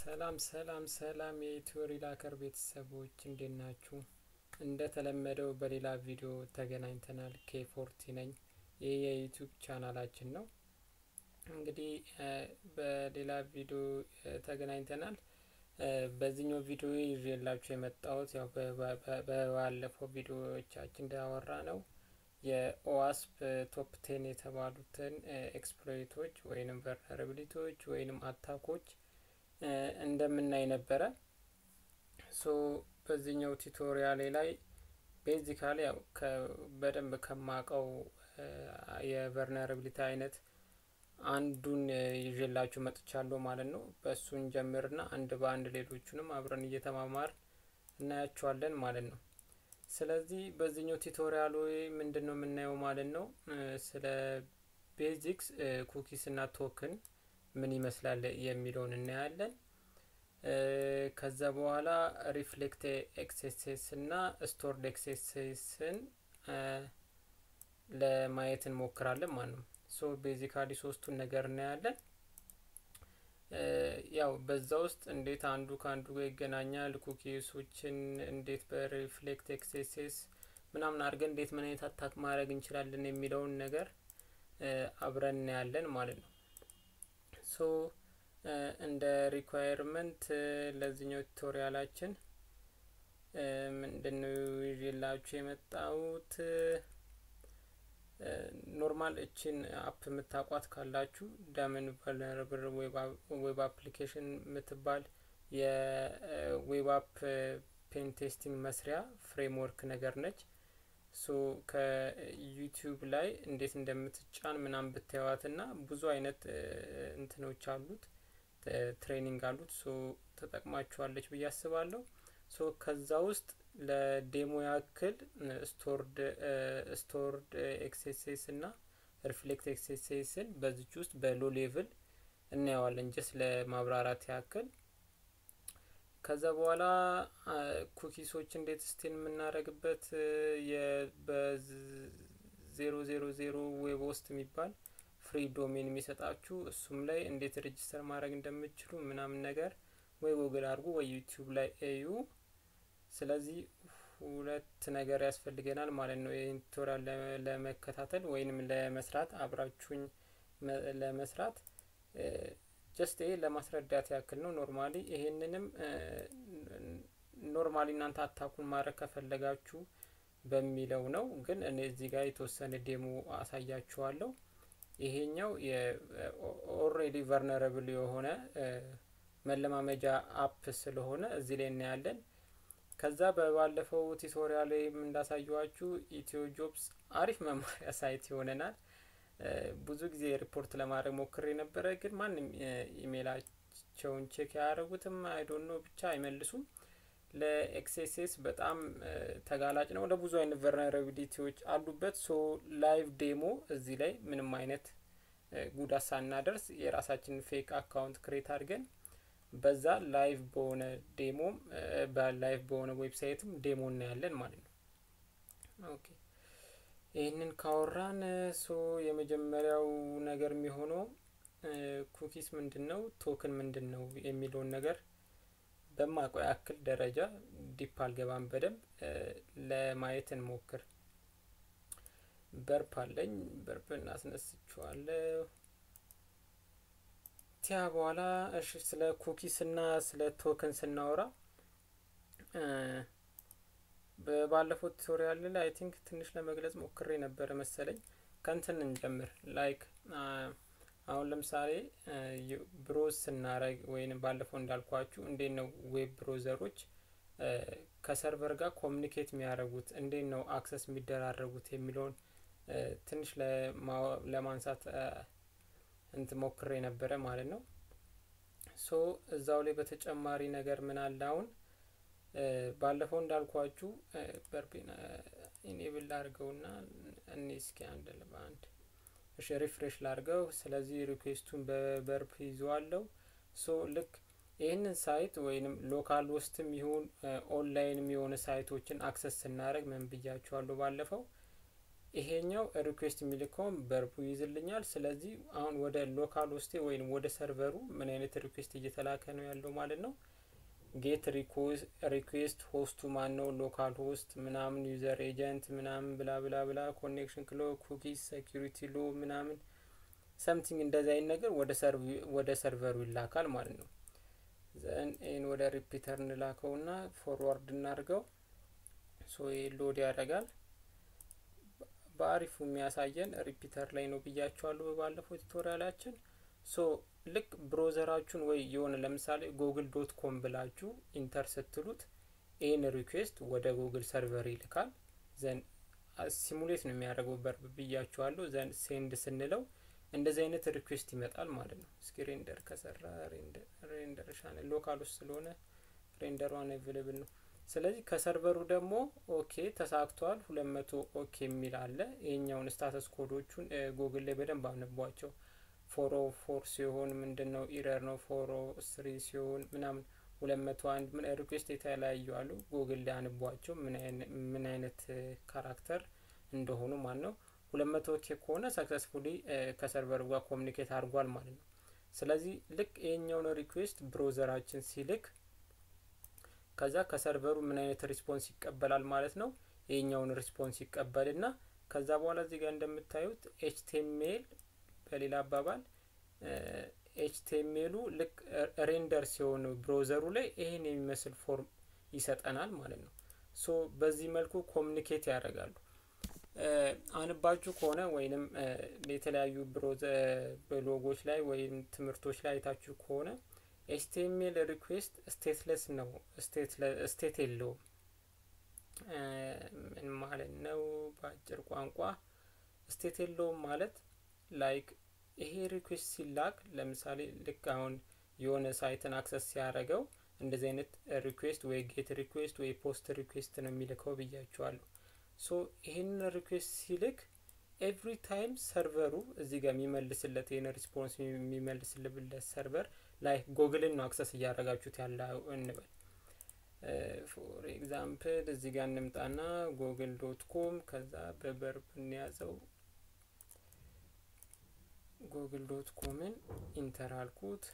ሰላም ሰላም ሰላም የኢትዮ ሪላከር ቤተሰቦች እንዴት ናችሁ? እንደተለመደው በሌላ ቪዲዮ ተገናኝተናል። ኬ ፎርቲ ነኝ። ይህ የዩቲዩብ ቻናላችን ነው። እንግዲህ በሌላ ቪዲዮ ተገናኝተናል። በዚህኛው ቪዲዮ ይዤላችሁ የመጣሁት ያው በባለፈው ቪዲዮዎቻችን እንዳወራ ነው የኦዋስፕ ቶፕ ቴን የተባሉትን ኤክስፕሎይቶች ወይንም ቨልነራቢሊቲዎች ወይንም አታኮች እንደምናይ ነበረ። ሶ በዚህኛው ቱቶሪያሌ ላይ ቤዚካሊ ያው በደንብ ከማቀው የቨልነራቢሊቲ አይነት አንዱን ይዤላችሁ መጥቻለሁ ማለት ነው። በእሱን ጀምርና አንድ በአንድ ሌሎቹንም አብረን እየተማማር እናያቸዋለን ማለት ነው። ስለዚህ በዚህኛው ቱቶሪያል ምንድን ነው የምናየው ማለት ነው ስለ ቤዚክስ ኩኪስ እና ቶክን ምን ይመስላል የሚለውን እናያለን። ከዛ በኋላ ሪፍሌክት ኤክሴሴስ እና ስቶርድ ኤክሴሴስን ለማየት እንሞክራለን ማለት ነው። ሶ ቤዚካሊ ሶስቱን ነገር እናያለን። ያው በዛ ውስጥ እንዴት አንዱ ከአንዱ ጋር ይገናኛል፣ ኩኪሶችን እንዴት በሪፍሌክት ኤክሴሴስ ምናምን አድርገን እንዴት ምን አይነት አታክ ማድረግ እንችላለን የሚለውን ነገር አብረን እናያለን ማለት ነው። ሶ እንደ ሪኳየርመንት ለዚህኛው ቱቶሪያላችን ምንድነው ይዤላችሁ የመጣሁት ኖርማል እችን አፕ የምታቋት ካላችሁ ዳምን ቨልነራብል ዌብ አፕሊኬሽን የምትባል የዌብ አፕ ፔን ቴስቲንግ መስሪያ ፍሬምወርክ ነገር ነች። ሶ ከዩቲዩብ ላይ እንዴት እንደምትጫን ምናምን ብታዩዋት እና ብዙ አይነት እንትኖች አሉት ትሬኒንግ አሉት። ሶ ተጠቅማችኋለች ብዬ አስባለሁ። ሶ ከዛ ውስጥ ለዴሞ ያክል ስቶርድ ስቶርድ ኤክሴሴስ እና ሪፍሌክት ኤክሴሴስን በዚች ውስጥ በሎ ሌቭል እናየዋለን ጀስት ለማብራራት ያክል። ከዛ በኋላ ኩኪሶች እንዴት ስቴን የምናደርግበት በዜሮ ዜሮ ዜሮ ዌብ ውስጥ የሚባል ፍሪ ዶሜን የሚሰጣችሁ እሱም ላይ እንዴት ሬጅስተር ማድረግ እንደምችሉ ምናምን ነገር ወይ ጉግል አድርጉ ወይ ዩቲዩብ ላይ እዩ። ስለዚህ ሁለት ነገር ያስፈልገናል ማለት ነው ይህን ቱቶሪያል ለመከታተል ወይንም ለመስራት አብራችሁኝ ለመስራት ጀስት ይሄ ለማስረዳት ያክል ነው። ኖርማሊ ይሄንንም ኖርማሊ እናንተ አታኩን ማድረግ ከፈለጋችሁ በሚለው ነው። ግን እኔ እዚህ ጋር የተወሰነ ዴሞ አሳያችኋለሁ። ይሄኛው ኦልሬዲ ቨልነራብል የሆነ መለማመጃ አፕ ስለሆነ እዚህ ላይ እናያለን። ከዛ በባለፈው ቱቶሪያል ላይ እንዳሳየዋችሁ ኢትዮ ጆብስ አሪፍ መማሪያ ሳይት ይሆነናል። ብዙ ጊዜ ሪፖርት ለማድረግ ሞክሬ ነበረ፣ ግን ማንም ኢሜይላቸውን ቼክ ያደረጉትም አይዶኖ ብቻ አይመልሱም። ለኤክሴሴስ በጣም ተጋላጭ ነው። ለብዙ አይነት ቨልነራቢሊቲዎች አሉበት። ሶ ላይቭ ዴሞ እዚህ ላይ ምንም አይነት ጉዳት ሳናደርስ የራሳችንን ፌክ አካውንት ክሬት አድርገን በዛ ላይቭ በሆነ ዴሞም በላይቭ በሆነ ዌብሳይትም ዴሞ እናያለን ማለት ነው። ኦኬ ይህንን ካወራን ሶ የመጀመሪያው ነገር የሚሆነው ኩኪስ ምንድን ነው፣ ቶክን ምንድን ነው የሚለውን ነገር በማቆ ያክል ደረጃ ዲፕ አልገባም፣ በደንብ ለማየት እንሞክር። በርፕ አለኝ፣ በርፕ እናስነስችዋለሁ። ቲያ በኋላ እሺ፣ ስለ ኩኪስ እና ስለ ቶክን ስናወራ በባለፈው ቱቶሪያል ላይ አይ ቲንክ ትንሽ ለመግለጽ ሞክሬ ነበረ መሰለኝ። ከንትን እንጀምር። ላይክ አሁን ለምሳሌ ብሮዝ ስናረግ ወይም ባለፈው እንዳልኳችሁ እንዴት ነው ዌብ ብሮዘሮች ከሰርቨር ጋር ኮሚኒኬት የሚያደርጉት እንዴት ነው አክሰስ የሚደራረጉት የሚለውን ትንሽ ለማንሳት እንት ሞክሬ ነበረ ማለት ነው። ሶ እዛው ላይ በተጨማሪ ነገር ምን አለ አሁን ባለፈው እንዳልኳችሁ በርቤን ኢኔብል ላርገውና እኔ እስኪ አንድ በአንድ እሺ ሪፍሬሽ ላርገው። ስለዚህ ሪኩዌስቱን በበርፕ ይዘዋለሁ። ሶ ልክ ይህንን ሳይት ወይንም ሎካል ውስጥም ይሁን ኦንላይንም የሆነ ሳይቶችን አክሰስ ስናደርግ ምን ብያችኋለሁ ባለፈው ይሄኛው ሪኩዌስት የሚልከውን በርቡ ይይዝልኛል። ስለዚህ አሁን ወደ ሎካል ውስጤ ወይም ወደ ሰርቨሩ ምን አይነት ሪኩዌስት እየተላከ ነው ያለው ማለት ነው። ጌት ሪኩዌስት ሆስቱ ማን ነው፣ ሎካል ሆስት ምናምን፣ ዩዘር ኤጀንት ምናምን ብላ ብላ ብላ፣ ኮኔክሽን ክሎ፣ ኩኪስ፣ ሴኪሪቲ ሎ ምናምን ሰምቲንግ እንደዚህ አይነት ነገር ወደ ሰርቨሩ ይላካል ማለት ነው። ዘን ይህን ወደ ሪፒተር እንላከውና ፎርዋርድ እናድርገው። ሶ ይህ ሎድ ያደርጋል። በአሪፉ የሚያሳየን ሪፒተር ላይ ነው ብያቸዋለሁ በባለፈው ቱቶሪያላችን። ሶ ልክ ብሮዘራችሁን ወይ የሆነ ለምሳሌ ጉግል ዶት ኮም ብላችሁ ኢንተር ስትሉት ይህን ሪኩዌስት ወደ ጉግል ሰርቨር ይልካል። ዘን ሲሙሌት ነው የሚያደርገው በርብ ብያችኋለሁ። ዘን ሴንድ ስንለው እንደዚህ አይነት ሪኩዌስት ይመጣል ማለት ነው። እስኪ ሬንደር ከሰራ ሬንደር ሻነ ሎካል ውስጥ ስለሆነ ሬንደር ዋን አቬሌብል ነው። ስለዚህ ከሰርቨሩ ደግሞ ኦኬ ተሳክቷል፣ ሁለት መቶ ኦኬ የሚል አለ። ይሄኛውን ስታተስ ኮዶቹን ጉግል ላይ በደንብ አነቧቸው። ፎሮ ፎር ሲሆን ምንድን ነው ኢረር ነው። ፎሮ ስሪ ሲሆን ምናምን ሁለት መቶ አንድ ምን ሪኩዌስት የተለያዩ አሉ። ጉግል ላይ አንቧቸው ምን አይነት ካራክተር እንደሆኑ ማለት ነው። ሁለት መቶ ኬ ከሆነ ሰክሰስፉሊ ከሰርቨሩ ጋር ኮሚኒኬት አድርጓል ማለት ነው። ስለዚህ ልክ ይሄኛውን ሪኩዌስት ብሮዘራችን ሲልክ ከዛ ከሰርቨሩ ምን አይነት ሪስፖንስ ይቀበላል ማለት ነው። ይሄኛውን ሪስፖንስ ይቀበልና ከዛ በኋላ እዚህ ጋር እንደምታዩት ኤችቲኤምኤል በሌላ አባባል ኤችቲኤምኤሉ ልክ ሬንደር ሲሆን ብሮዘሩ ላይ ይሄን የሚመስል ፎርም ይሰጠናል ማለት ነው። ሶ በዚህ መልኩ ኮሚኒኬት ያደርጋሉ። አንባችሁ ከሆነ ወይንም የተለያዩ ብሎጎች ላይ ወይም ትምህርቶች ላይ አይታችሁ ከሆነ ኤችቲኤምኤል ሪኩዌስት ስቴትለስ ነው፣ ስቴት የለውም። ምን ማለት ነው? በአጭር ቋንቋ ስቴት የለውም ማለት ላይክ ይሄ ሪኩዌስት ሲላክ ለምሳሌ ልክ አሁን የሆነ ሳይትን አክሰስ ሲያደርገው እንደዚህ አይነት ሪኩዌስት ወይ ጌት ሪኩዌስት ወይ ፖስት ሪኩዌስት ነው የሚልከው ብያቸዋለሁ። ሶ ይህንን ሪኩዌስት ሲልክ ኤቭሪ ታይም ሰርቨሩ እዚህ ጋር የሚመልስለት ይህን ሪስፖንስ የሚመልስልበት ሰርቨር ላይ ጎግልን ነው አክሰስ እያደረጋችሁት ያለ እንበል። ፎር ኤግዛምፕል እዚህ ጋር እንምጣና ጎግል ዶት ኮም ከዛ በበርብ እንያዘው ጉግል ዶት ኮምን ኢንተር አልኩት።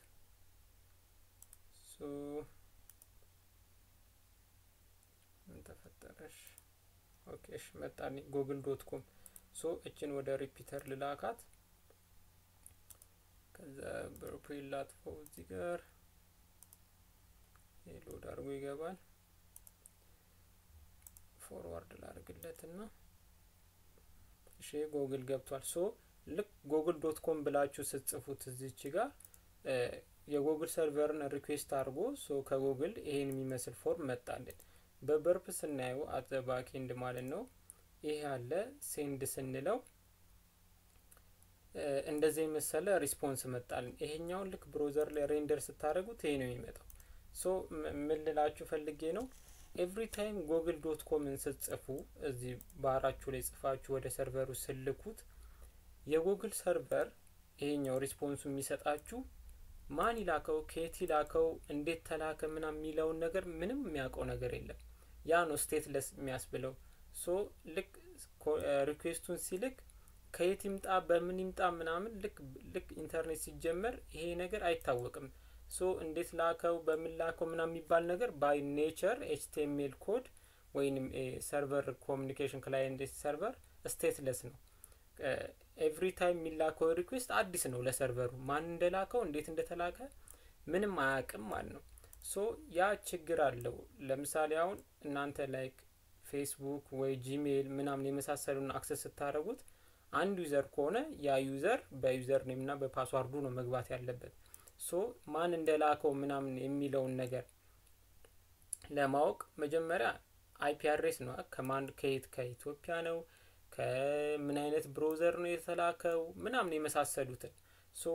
ሶ ምን ተፈጠረሽ? ኦኬ እሺ መጣልኝ ጉግል ዶት ኮም። ሶ እችን ወደ ሪፒተር ልላካት። ከዛ በፕሪል ላጥፈው እዚህ ጋር ሎድ አድርጎ ይገባል። ፎርዋርድ ላድርግለትና እሺ ጎግል ገብቷል። ሶ ልክ ጎግል ዶት ኮም ብላችሁ ስትጽፉት እዚች ጋር የጎግል ሰርቨርን ሪኩዌስት አድርጎ ሶ ከጎግል ይሄን የሚመስል ፎርም መጣልን። በበርፕ ስናየው አት ባክኤንድ ማለት ነው። ይሄ ያለ ሴንድ ስንለው እንደዚህ የመሰለ ሪስፖንስ መጣልን። ይሄኛውን ልክ ብሮዘር ላይ ሬንደር ስታደርጉት ይሄ ነው የሚመጣው። ሶ ምን ልላችሁ ፈልጌ ነው ኤቭሪ ታይም ጎግል ዶት ኮምን ስትጽፉ እዚህ ባራችሁ ላይ ጽፋችሁ ወደ ሰርቨሩ ስልኩት የጉግል ሰርቨር ይሄኛው ሪስፖንሱ የሚሰጣችሁ ማን ይላከው፣ ከየት ይላከው፣ እንዴት ተላከ ምናምን የሚለውን ነገር ምንም የሚያውቀው ነገር የለም። ያ ነው ስቴትለስ የሚያስብለው። ሶ ልክ ሪኩዌስቱን ሲልክ ከየት ይምጣ በምን ይምጣ ምናምን ልክ ልክ ኢንተርኔት ሲጀመር ይሄ ነገር አይታወቅም። ሶ እንዴት ላከው በምን ላከው ምናምን የሚባል ነገር ባይ ኔቸር ኤችቲኤምኤል ኮድ ወይንም ሰርቨር ኮሚኒኬሽን ክላይንት ሰርቨር ስቴትለስ ነው። ኤቭሪ ታይም የሚላከው ሪኩዌስት አዲስ ነው ለሰርቨሩ። ማን እንደላከው እንዴት እንደተላከ ምንም አያውቅም ማለት ነው። ሶ ያ ችግር አለው። ለምሳሌ አሁን እናንተ ላይክ ፌስቡክ ወይ ጂሜይል ምናምን የመሳሰሉን አክሰስ ስታደረጉት አንድ ዩዘር ከሆነ ያ ዩዘር በዩዘር ኔም እና በፓስዋርዱ ነው መግባት ያለበት። ሶ ማን እንደላከው ምናምን የሚለውን ነገር ለማወቅ መጀመሪያ አይፒ አድሬስ ነው ከማን ከየት ከኢትዮጵያ ነው ከምን አይነት ብሮዘር ነው የተላከው ምናምን የመሳሰሉትን ሶ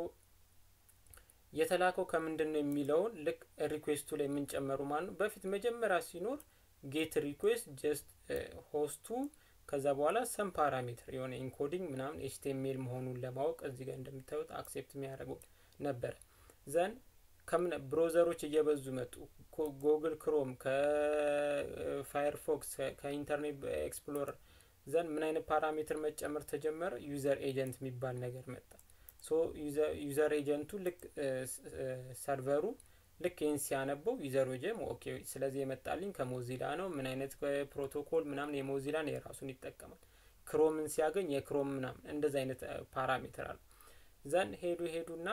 የተላከው ከምንድን ነው የሚለውን ልክ ሪኩዌስቱ ላይ የምንጨመሩ ማለት ነው። በፊት መጀመሪያ ሲኖር ጌት ሪኩዌስት ጀስት ሆስቱ ከዛ በኋላ ሰም ፓራሜትር የሆነ ኢንኮዲንግ ምናምን ኤችቲኤምኤል መሆኑን ለማወቅ እዚህ ጋር እንደምታዩት አክሴፕት የሚያደርገው ነበረ። ዘን ከምን ብሮዘሮች እየበዙ መጡ። ጉግል ክሮም ከፋየርፎክስ ከኢንተርኔት ኤክስፕሎረር ዘን ምን አይነት ፓራሜትር መጨመር ተጀመረ? ዩዘር ኤጀንት የሚባል ነገር መጣ። ሶ ዩዘር ኤጀንቱ ልክ ሰርቨሩ ልክ ይህን ሲያነበው ዩዘር ኤጀንት ኦኬ፣ ስለዚህ የመጣልኝ ከሞዚላ ነው። ምን አይነት ፕሮቶኮል ምናምን የሞዚላን የራሱን ይጠቀማል። ክሮምን ሲያገኝ የክሮም ምናምን እንደዚህ አይነት ፓራሜትር አለ። ዘን ሄዱ ሄዱና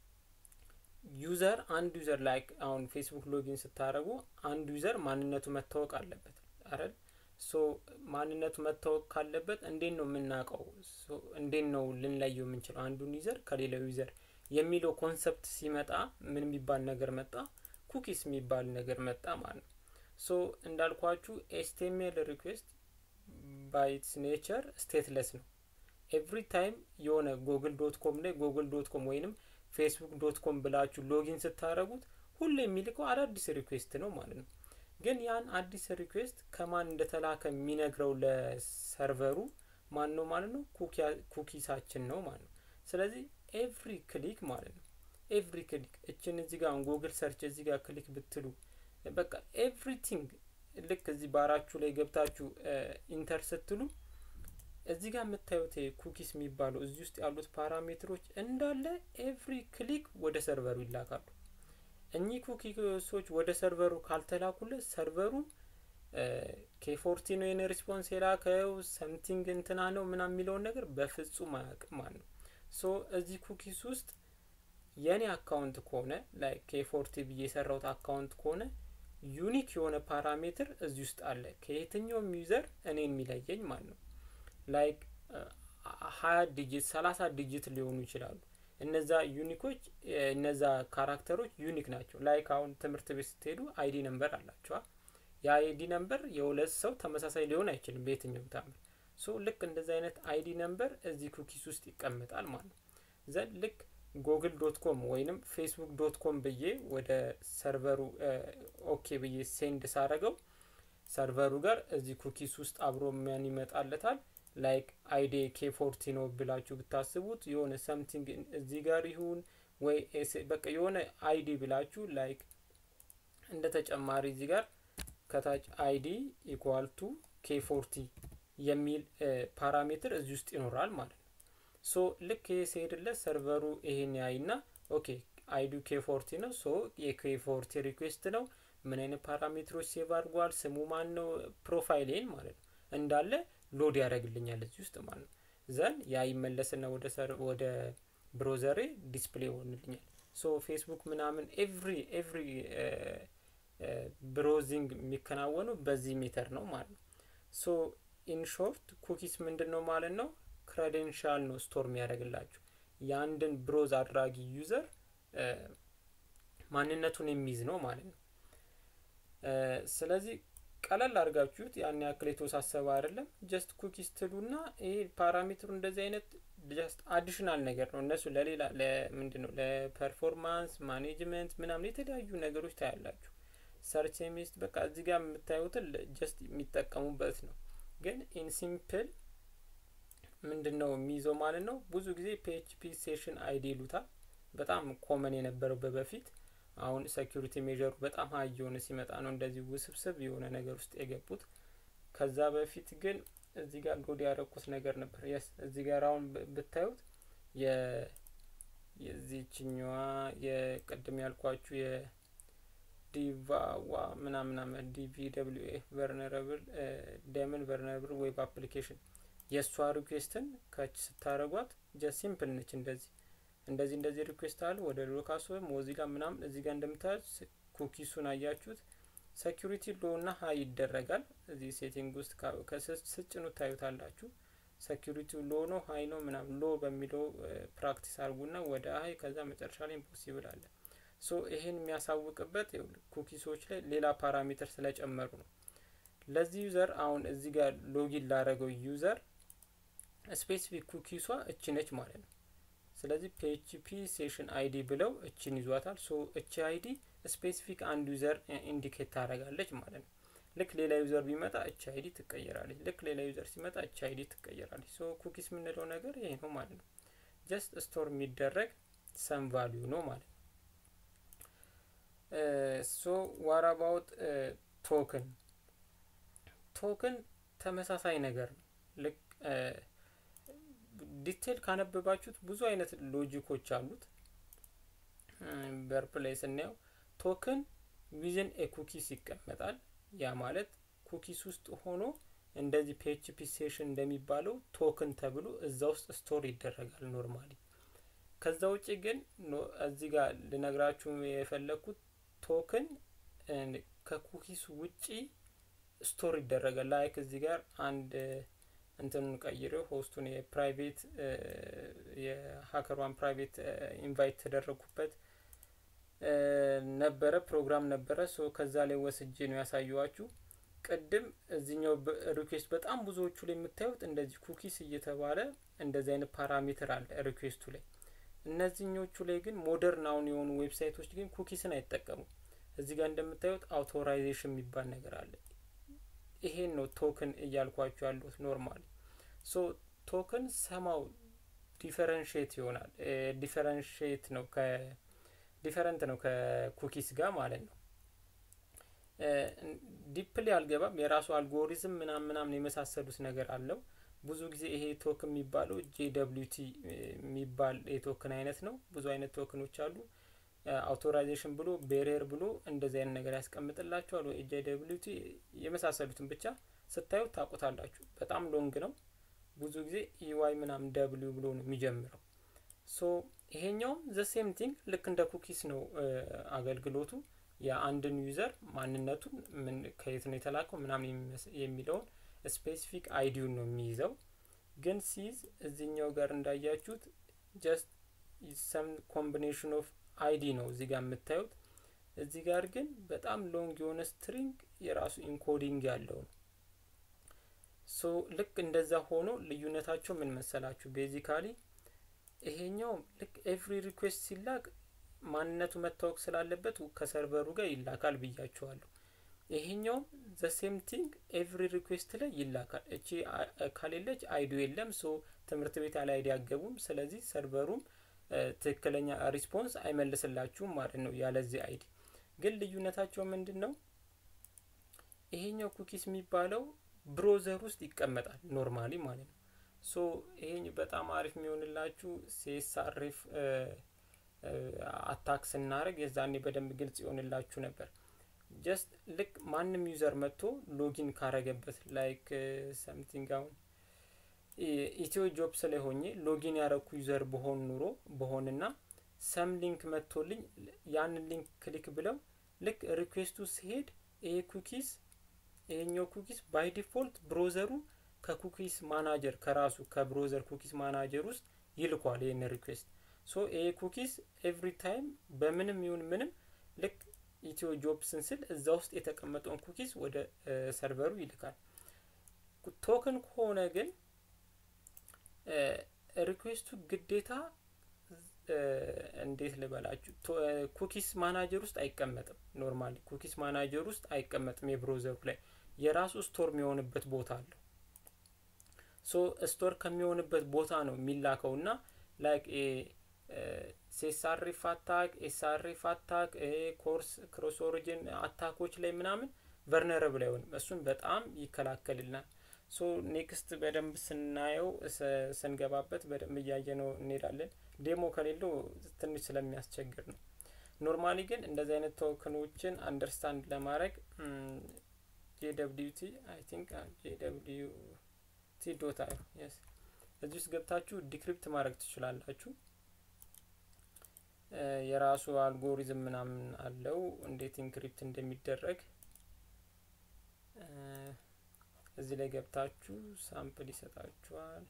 ዩዘር አንድ ዩዘር ላይክ አሁን ፌስቡክ ሎጊን ስታደረጉ አንድ ዩዘር ማንነቱ መታወቅ አለበት አይደል? ሶ ማንነቱ መታወቅ ካለበት እንዴት ነው የምናውቀው? እንዴት ነው ልንለየው የምንችለው አንዱን ዩዘር ከሌላው ዩዘር የሚለው ኮንሰፕት ሲመጣ ምን የሚባል ነገር መጣ? ኩኪስ የሚባል ነገር መጣ ማለት ነው። ሶ እንዳልኳችሁ ኤስቲኤምኤል ሪኩዌስት ባይትስ ኔቸር ስቴትለስ ነው። ኤቭሪ ታይም የሆነ ጎግል ዶት ኮም ላይ ጎግል ዶት ኮም ወይንም ፌስቡክ ዶት ኮም ብላችሁ ሎጊን ስታደረጉት ሁሉ የሚልከው አዳዲስ ሪኩዌስት ነው ማለት ነው። ግን ያን አዲስ ሪኩዌስት ከማን እንደተላከ የሚነግረው ለሰርቨሩ ማን ነው ማለት ነው? ኩኪሳችን ነው ማለት ነው። ስለዚህ ኤቭሪ ክሊክ ማለት ነው ኤቭሪ ክሊክ እችን እዚህ ጋር ጉግል ሰርች እዚህ ጋር ክሊክ ብትሉ በቃ ኤቭሪቲንግ ልክ እዚህ ባራችሁ ላይ ገብታችሁ ኢንተር ስትሉ እዚህ ጋር የምታዩት ኩኪስ የሚባለው እዚህ ውስጥ ያሉት ፓራሜትሮች እንዳለ ኤቭሪ ክሊክ ወደ ሰርቨሩ ይላካሉ። እኚህ ኩኪሶች ወደ ሰርቨሩ ካልተላኩለት ሰርቨሩ ኬፎርቲ ነው የኔ ሪስፖንስ የላከው ሰምቲንግ እንትና ነው ምናምን የሚለውን ነገር በፍጹም አያውቅም ማለት ነው። ሶ እዚህ ኩኪስ ውስጥ የኔ አካውንት ከሆነ ላይክ ኬፎርቲ ብዬ የሰራውት አካውንት ከሆነ ዩኒክ የሆነ ፓራሜትር እዚህ ውስጥ አለ ከየትኛውም ዩዘር እኔ የሚለየኝ ማለት ነው። ላይክ ሀያ ዲጂት ሰላሳ ዲጂት ሊሆኑ ይችላሉ። እነዛ ዩኒኮች እነዛ ካራክተሮች ዩኒክ ናቸው። ላይክ አሁን ትምህርት ቤት ስትሄዱ አይዲ ነምበር አላቸዋ። የአይዲ ነምበር የሁለት ሰው ተመሳሳይ ሊሆን አይችልም በየትኛውም ታምር። ሶ ልክ እንደዚህ አይነት አይዲ ነምበር እዚህ ኩኪስ ውስጥ ይቀመጣል ማለት ነው። ዘን ልክ ጎግል ዶት ኮም ወይንም ፌስቡክ ዶት ኮም ብዬ ወደ ሰርቨሩ ኦኬ ብዬ ሴንድ ሳረገው ሰርቨሩ ጋር እዚህ ኩኪስ ውስጥ አብሮ ምን ይመጣለታል ላይክ አይዲ ኬ ፎርቲ ነው ብላችሁ ብታስቡት የሆነ ሰምቲንግ እዚህ ጋር ይሁን ወይ በቃ የሆነ አይዲ ብላችሁ ላይክ እንደ ተጨማሪ እዚህ ጋር ከታች አይዲ ኢኳል ቱ ኬ ፎርቲ የሚል ፓራሜትር እዚህ ውስጥ ይኖራል ማለት ነው። ሶ ልክ ይሄ ሲሄድለት ሰርቨሩ ይሄን ያይና ኦኬ አይዲ ኬ ፎርቲ ነው። ሶ የኬ ፎርቲ ሪኩዌስት ነው። ምን አይነት ፓራሜትሮች ሴቭ አድርጓል፣ ስሙ ማን ነው፣ ፕሮፋይሌን ማለት ነው እንዳለ ሎድ ያደርግልኛል እዚህ ውስጥ ማለት ነው። ዘን ያ ይመለስና ወደ ሰር ወደ ብሮዘሬ ዲስፕሌይ ይሆንልኛል። ሶ ፌስቡክ ምናምን ኤቭሪ ኤቭሪ ብሮዚንግ የሚከናወኑ በዚህ ሜተር ነው ማለት ነው። ሶ ኢን ሾርት ኩኪስ ምንድን ነው ማለት ነው? ክሬዴንሻል ነው ስቶር የሚያደርግላችሁ የአንድን ብሮዝ አድራጊ ዩዘር ማንነቱን የሚይዝ ነው ማለት ነው። ስለዚህ ቀለል አድርጋችሁት ያን ያክል የተወሳሰበ አይደለም። ጀስት ኩኪስ ትሉና ይሄ ፓራሜትሩ እንደዚህ አይነት ጀስት አዲሽናል ነገር ነው። እነሱ ለሌላ ለምንድን ነው ለፐርፎርማንስ ማኔጅመንት ምናምን የተለያዩ ነገሮች ታያላችሁ። ሰርች ሚስት በቃ እዚህ ጋር የምታዩትን ጀስት የሚጠቀሙበት ነው። ግን ኢን ሲምፕል ምንድን ነው የሚይዘው ማለት ነው። ብዙ ጊዜ ፒኤችፒ ሴሽን አይዲ ይሉታል። በጣም ኮመን የነበረው በበፊት አሁን ሴኪሪቲ ሜዥሩ በጣም ሀይ የሆነ ሲመጣ ነው እንደዚህ ውስብስብ የሆነ ነገር ውስጥ የገቡት። ከዛ በፊት ግን እዚህ ጋር ሎድ ያደረኩት ነገር ነበር። የስ እዚህ ጋር አሁን ብታዩት የዚችኛዋ የቅድም ያልኳችሁ የዲቫዋ ምናምናምን ዲቪ ደብሊው ኤ ቨርነረብል ደምን ቨርነረብል ዌብ አፕሊኬሽን የእሷ ሪኩዌስትን ከች ስታደረጓት ጀስት ሲምፕል ነች እንደዚህ እንደዚህ እንደዚህ ሪኩዌስት አለ ወደ ሎካስ ሞዚላ ምናምን እዚህ ጋር እንደምታዩት ኩኪሱን አያችሁት። ሴኪሪቲ ሎ እና ሀይ ይደረጋል። እዚህ ሴቲንግ ውስጥ ከስጭኑ ታዩታላችሁ። ሴኪሪቲ ሎ ነው ሀይ ነው ምናምን ሎ በሚለው ፕራክቲስ አድርጉና ወደ ሀይ ከዛ መጨረሻ ላይ ኢምፖሲብል አለ። ሶ ይሄን የሚያሳውቅበት ኩኪሶች ላይ ሌላ ፓራሜትር ስለጨመሩ ነው። ለዚህ ዩዘር አሁን እዚህ ጋር ሎጊን ላረገው ዩዘር ስፔሲፊክ ኩኪሷ እቺ ነች ማለት ነው። ስለዚህ ፒኤችፒ ሴሽን አይዲ ብለው እችን ይዟታል። ሶ እቺ አይዲ ስፔሲፊክ አንድ ዩዘር ኢንዲኬት ታደርጋለች ማለት ነው። ልክ ሌላ ዩዘር ቢመጣ እች አይዲ ትቀየራለች። ልክ ሌላ ዩዘር ሲመጣ እች አይዲ ትቀየራለች። ሶ ኩኪስ የምንለው ነገር ይሄ ነው ማለት ነው። ጀስት ስቶር የሚደረግ ሰም ቫሊዩ ነው ማለት ነው። ሶ ዋር አባውት ቶክን ቶክን ተመሳሳይ ነገር ነው። ልክ ዲቴል ካነበባችሁት ብዙ አይነት ሎጂኮች አሉት። በርፕ ላይ ስናየው ቶክን ዊዝን ኤ ኩኪስ ይቀመጣል። ያ ማለት ኩኪስ ውስጥ ሆኖ እንደዚህ ፒኤችፒ ሴሽን እንደሚባለው ቶክን ተብሎ እዛ ውስጥ ስቶር ይደረጋል ኖርማሊ። ከዛ ውጭ ግን እዚህ ጋር ልነግራችሁ የፈለግኩት ቶክን ከኩኪስ ውጪ ስቶር ይደረጋል። ላይክ እዚህ ጋር አንድ እንትኑን ቀይሬው ሆስቱን የፕራይቬት የሀከሯን ፕራይቬት ኢንቫይት ተደረግኩበት ነበረ ፕሮግራም ነበረ። ሶ ከዛ ላይ ወስጄ ነው ያሳየዋችሁ። ቅድም እዚኛው ሪኩዌስት በጣም ብዙዎቹ ላይ የምታዩት እንደዚህ ኩኪስ እየተባለ እንደዚህ አይነት ፓራሜትር አለ ሪኩዌስቱ ላይ። እነዚህኞቹ ላይ ግን ሞደርን አሁን የሆኑ ዌብሳይቶች ግን ኩኪስን አይጠቀሙም። እዚህ ጋር እንደምታዩት አውቶራይዜሽን የሚባል ነገር አለ። ይሄን ነው ቶክን እያልኳቸው ያሉት ኖርማሊ። ሶ ቶክን ሰማው ዲፈረንሽት ይሆናል። ዲፈረንሽት ነው ከ ዲፈረንት ነው ከኩኪስ ጋር ማለት ነው። ዲፕሊ አልገባም። የራሱ አልጎሪዝም ምናምን ምናምን የመሳሰሉት ነገር አለው። ብዙ ጊዜ ይሄ ቶክን የሚባለው ጄ ደብሊው ቲ የሚባል የቶክን አይነት ነው። ብዙ አይነት ቶክኖች አሉ። አውቶራይዜሽን ብሎ ቤሪየር ብሎ እንደዚህ አይነት ነገር ያስቀምጥላችኋል። ወይ ጄ ደብሊው ቲ የመሳሰሉትን ብቻ ስታዩት ታውቁታላችሁ። በጣም ሎንግ ነው። ብዙ ጊዜ ኢዋይ ምናምን ደብሊው ብሎ ነው የሚጀምረው። ሶ ይሄኛውም ዘ ሴም ቲንግ ልክ እንደ ኩኪስ ነው አገልግሎቱ። የአንድን ዩዘር ማንነቱን ምን ከየት ነው የተላከው ምናምን የሚለውን ስፔሲፊክ አይዲውን ነው የሚይዘው። ግን ሲይዝ እዚህኛው ጋር እንዳያችሁት ጀስት ሰም ኮምቢኔሽን ኦፍ አይዲ ነው እዚህ ጋር የምታዩት። እዚህ ጋር ግን በጣም ሎንግ የሆነ ስትሪንግ የራሱ ኢንኮዲንግ ያለው ነው። ሶ ልክ እንደዛ ሆኖ ልዩነታቸው ምን መሰላችሁ? ቤዚካሊ ይሄኛው ልክ ኤቭሪ ሪኩዌስት ሲላክ ማንነቱ መታወቅ ስላለበት ከሰርቨሩ ጋር ይላካል ብያቸዋለሁ። ይሄኛውም ዘ ሴም ቲንግ ኤቭሪ ሪኩዌስት ላይ ይላካል። እቺ ከሌለች አይዲ የለም። ሶ ትምህርት ቤት ያለ አይዲ አገቡም። ስለዚህ ሰርቨሩም ትክክለኛ ሪስፖንስ አይመልስላችሁም ማለት ነው ያለዚህ አይዲ። ግን ልዩነታቸው ምንድን ነው? ይሄኛው ኩኪስ የሚባለው ብሮዘር ውስጥ ይቀመጣል ኖርማሊ ማለት ነው። ሶ ይሄ በጣም አሪፍ የሚሆንላችሁ ሴሳሬፍ አታክ ስናደርግ የዛኔ በደንብ ግልጽ ይሆንላችሁ ነበር። ጀስት ልክ ማንም ዩዘር መጥቶ ሎጊን ካረገበት ላይክ ሰምቲንግ አሁን ኢትዮ ጆብስ ላይ ሆኜ ሎጊን ያረኩ ዩዘር በሆን ኑሮ በሆንና ሰም ሊንክ መጥቶልኝ ያንን ሊንክ ክሊክ ብለው ልክ ሪኩዌስቱ ሲሄድ ይሄ ኩኪስ ይሄኛው ኩኪስ ባይ ዲፎልት ብሮዘሩ ከኩኪስ ማናጀር ከራሱ ከብሮዘር ኩኪስ ማናጀር ውስጥ ይልኳል ይህን ሪኩዌስት። ሶ ይሄ ኩኪስ ኤቭሪ ታይም በምንም ይሁን ምንም ልክ ኢትዮ ጆብስን ስል እዛ ውስጥ የተቀመጠውን ኩኪስ ወደ ሰርቨሩ ይልካል። ቶክን ከሆነ ግን ሪኩዌስቱ ግዴታ እንዴት ልበላችሁ ኩኪስ ማናጀር ውስጥ አይቀመጥም። ኖርማሊ ኩኪስ ማናጀር ውስጥ አይቀመጥም። የብሮዘሩ ላይ የራሱ ስቶር የሚሆንበት ቦታ አለው። ሶ ስቶር ከሚሆንበት ቦታ ነው የሚላከው እና ላይክ ሴሳሪፍ አታክ ኤስአሪፍ አታክ ኮርስ ክሮስ ኦሪጅን አታኮች ላይ ምናምን ቨርነረብል አይሆንም። እሱን በጣም ይከላከልናል። ሶ ኔክስት በደንብ ስናየው ስንገባበት በደንብ እያየ ነው እንሄዳለን። ዴሞ ከሌለው ትንሽ ስለሚያስቸግር ነው። ኖርማሊ ግን እንደዚህ አይነት ቶክኖችን አንደርስታንድ ለማድረግ ጄደብሊዩቲ አይ ቲንክ ጄደብሊዩቲ ዶት አይ የስ እዚህ ውስጥ ገብታችሁ ዲክሪፕት ማድረግ ትችላላችሁ። የራሱ አልጎሪዝም ምናምን አለው እንዴት ኢንክሪፕት እንደሚደረግ እዚህ ላይ ገብታችሁ ሳምፕል ይሰጣችኋል።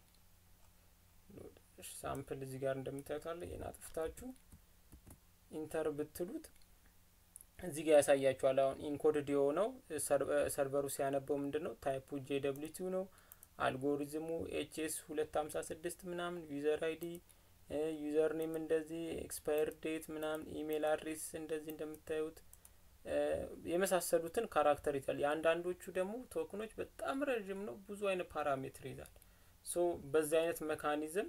ሳምፕል እዚህ ጋር እንደምታዩት አለ። ይህን አጥፍታችሁ ኢንተር ብትሉት እዚህ ጋር ያሳያችኋል። አሁን ኢንኮድድ የሆነው ሰርቨሩ ሲያነበው ምንድን ነው ታይፑ ጄ ደብሊው ቲ ነው። አልጎሪዝሙ ኤችኤስ ሁለት ሀምሳ ስድስት ምናምን ዩዘር አይዲ ዩዘር ኔም እንደዚህ ኤክስፓየር ዴት ምናምን ኢሜል አድሬስ እንደዚህ እንደምታዩት የመሳሰሉትን ካራክተር ይዛል። የአንዳንዶቹ ደግሞ ቶክኖች በጣም ረዥም ነው፣ ብዙ አይነት ፓራሜትር ይዛል። ሶ በዚህ አይነት መካኒዝም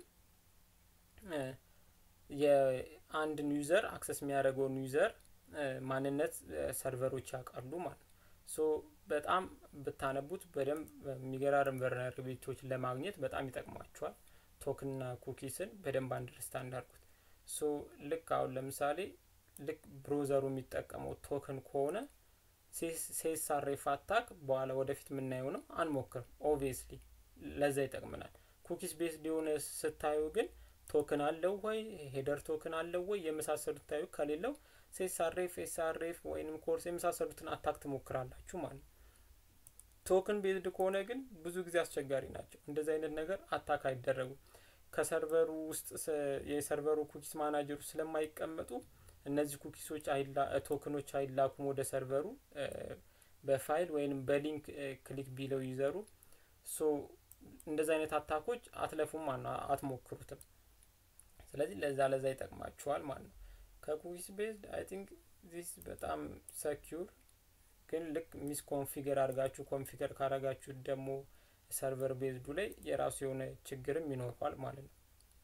የአንድን ዩዘር አክሰስ የሚያደርገውን ዩዘር ማንነት ሰርቨሮች ያውቃሉ ማለት ነው። ሶ በጣም ብታነቡት በደንብ የሚገራርም ቨልነራቢሊቲዎችን ለማግኘት በጣም ይጠቅሟቸዋል። ቶክንና ኩኪስን በደንብ አንደርስታንድ አድርጉት። ሶ ልክ አሁን ለምሳሌ ልክ ብሮዘሩ የሚጠቀመው ቶክን ከሆነ ሴሳሬፍ አታክ በኋላ ወደፊት የምናየው ነው። አንሞክርም። ኦብቪየስሊ ለዛ ይጠቅመናል። ኩኪስ ቤስድ የሆነ ስታዩ ግን ቶክን አለው ወይ ሄደር ቶክን አለው ወይ የመሳሰሉት ታዩ ከሌለው ሴሳሬፍ ኤስአሬፍ ወይንም ኮርስ የመሳሰሉትን አታክ ትሞክራላችሁ ማለት ነው። ቶክን ቤዝድ ከሆነ ግን ብዙ ጊዜ አስቸጋሪ ናቸው። እንደዚህ አይነት ነገር አታክ አይደረጉም። ከሰርቨሩ ውስጥ የሰርቨሩ ኩኪስ ማናጀሩ ስለማይቀመጡ እነዚህ ኩኪሶች ቶክኖች አይላኩም ወደ ሰርቨሩ በፋይል ወይንም በሊንክ ክሊክ ቢለው ይዘሩ ሶ እንደዚህ አይነት አታኮች አትለፉም ማለት ነው፣ አትሞክሩትም። ስለዚህ ለዛ ለዛ ይጠቅማችኋል ማለት ነው። ከኩኪስ ቤዝድ አይ ቲንክ ዚስ በጣም ሰኪዩር ግን ልክ ሚስ ኮንፊገር አድርጋችሁ ኮንፊገር ካረጋችሁ ደግሞ ሰርቨር ቤዝዱ ላይ የራሱ የሆነ ችግርም ይኖረዋል ማለት ነው።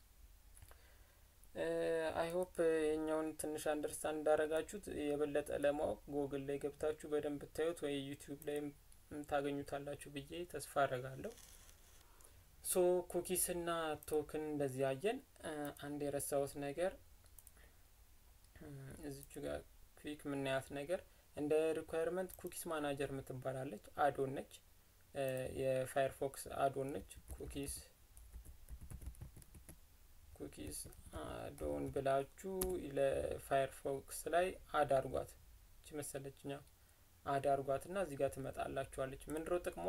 አይ ሆፕ የኛውን ትንሽ አንደርስታንድ እንዳረጋችሁት የበለጠ ለማወቅ ጎግል ላይ ገብታችሁ በደንብ ብታዩት ወይ ዩቲዩብ ላይም ታገኙታላችሁ ብዬ ተስፋ አረጋለሁ። ሶ ኩኪስ እና ቶክን እንደዚህ አየን። አንድ የረሳሁት ነገር እዚቹ ጋር ክሊክ የምናያት ነገር እንደ ሪኳየርመንት ኩኪስ ማናጀር የምትባላለች አዶን ነች። የፋየርፎክስ አዶን ነች። ኩኪስ ኩኪስ አዶን ብላችሁ ለፋየርፎክስ ላይ አድ አርጓት እቺ መሰለችኛ አድ አርጓት እና እዚህ ጋር ትመጣላችኋለች። ምንድነው ጥቅሟ?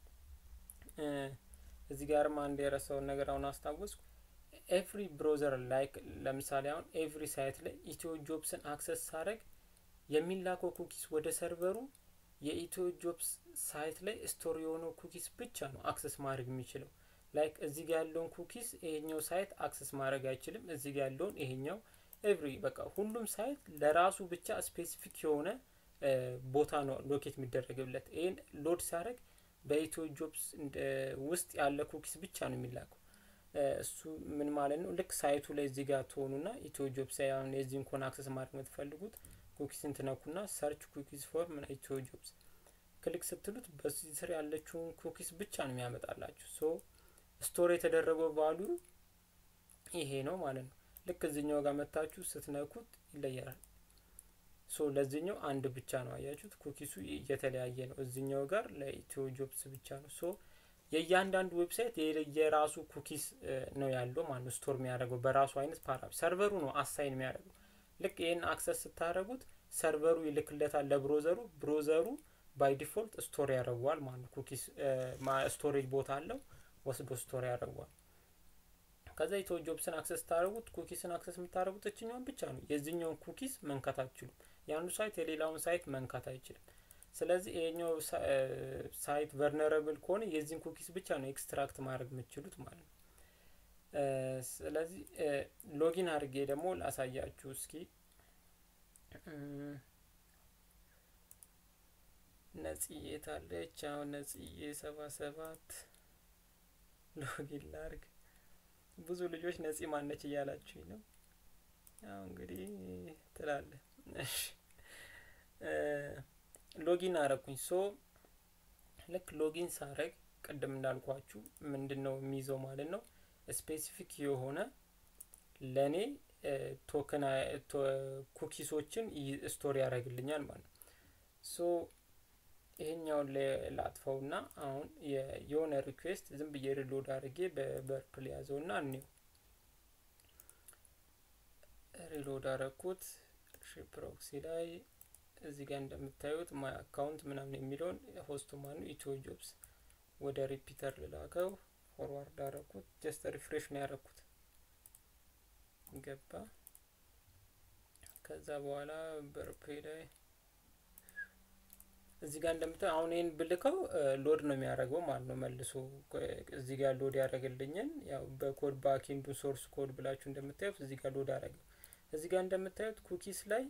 እዚህ ጋርም አንድ የረሳውን ነገር አሁን አስታወስኩ። ኤቭሪ ብሮዘር ላይክ ለምሳሌ አሁን ኤቭሪ ሳይት ላይ ኢትዮ ጆብስን አክሰስ ሳረግ የሚላከው ኩኪስ ወደ ሰርቨሩ የኢትዮ ጆብስ ሳይት ላይ ስቶር የሆነው ኩኪስ ብቻ ነው አክሰስ ማድረግ የሚችለው። ላይክ እዚህ ጋር ያለውን ኩኪስ ይሄኛው ሳይት አክሰስ ማድረግ አይችልም። እዚህ ጋር ያለውን ይሄኛው ኤቭሪ በቃ ሁሉም ሳይት ለራሱ ብቻ ስፔሲፊክ የሆነ ቦታ ነው ሎኬት የሚደረግለት። ይህን ሎድ ሲያደርግ በኢትዮ ጆብስ ውስጥ ያለ ኩኪስ ብቻ ነው የሚላከው። እሱ ምን ማለት ነው? ልክ ሳይቱ ላይ እዚህ ጋር ትሆኑና ኢትዮ ጆብስ አሁን የዚህን ኮን አክሰስ ማድረግ የምትፈልጉት ኩኪስን ትነኩና ሰርች ኩኪስ ፎር ምን ኢትዮ ጆብስ ክሊክ ስትሉት በዚህ ስር ያለችውን ኩኪስ ብቻ ነው የሚያመጣላችሁ። ሶ ስቶር የተደረገው ቫሉ ይሄ ነው ማለት ነው። ልክ እዚኛው ጋር መታችሁ ስትነኩት ይለያል። ሶ ለዚህኛው አንድ ብቻ ነው አያችሁት፣ ኩኪሱ እየተለያየ ነው። እዚኛው ጋር ለኢትዮ ጆብስ ብቻ ነው። ሶ የእያንዳንዱ ዌብሳይት የራሱ ኩኪስ ነው ያለው ማለት ነው። ስቶር የሚያደርገው በራሱ አይነት ፓራ ሰርቨሩ ነው አሳይን የሚያደርገው። ልክ ይህን አክሰስ ስታደረጉት ሰርቨሩ ይልክለታል ለብሮዘሩ። ብሮዘሩ ባይ ዲፎልት ስቶር ያደርገዋል ማለት ነው። ኩኪስ ስቶሬጅ ቦታ አለው ወስዶ ስቶር ያደርገዋል። ከዛ ኢትዮ ጆብስን አክሰስ ስታደረጉት ኩኪስን አክሰስ የምታደረጉት እችኛውን ብቻ ነው። የዚህኛውን ኩኪስ መንካት አትችሉም። የአንዱ ሳይት የሌላውን ሳይት መንካት አይችልም። ስለዚህ ይሄኛው ሳይት ቨርነረብል ከሆነ የዚህን ኩኪስ ብቻ ነው ኤክስትራክት ማድረግ የምትችሉት ማለት ነው። ስለዚህ ሎጊን አድርጌ ደግሞ ላሳያችሁ እስኪ ነጽዬ ታለች። አሁን ነጽዬ ሰባ ሰባት ሎጊን ላርግ። ብዙ ልጆች ነጺ ማነች እያላችሁኝ ነው። ያው እንግዲህ ትላለ። እሺ ሎጊን አረኩኝ። ሶ ልክ ሎጊን ሳረግ ቅድም እንዳልኳችሁ ምንድን ነው የሚይዘው ማለት ነው ስፔሲፊክ የሆነ ለእኔ ቶክን ኩኪሶችን ስቶሪ ያደርግልኛል ማለት ነው። ሶ ይሄኛውን ላጥፈው ና አሁን የሆነ ሪኩዌስት ዝም ብዬ ሪሎድ አድርጌ በበርፕል ያዘው ና እኔው ሪሎድ አረኩት ፕሮክሲ ላይ እዚህ ጋር እንደምታዩት ማይ አካውንት ምናምን የሚለውን ሆስቱ ማኑ ኢትዮ ጆብስ ወደ ሪፒተር ልላከው ፎርዋርድ አረኩት። ጀስት ሪፍሬሽ ነው ያረኩት ገባ። ከዛ በኋላ በርፔ ላይ እዚህ ጋር እንደምታዩ አሁን ይህን ብልከው ሎድ ነው የሚያደርገው ማለት ነው። መልሶ እዚህ ጋር ሎድ ያደረገልኝን ያው በኮድ ባኪንዱ ሶርስ ኮድ ብላችሁ እንደምታዩት እዚህ ጋር ሎድ አደረገው። እዚህ ጋር እንደምታዩት ኩኪስ ላይ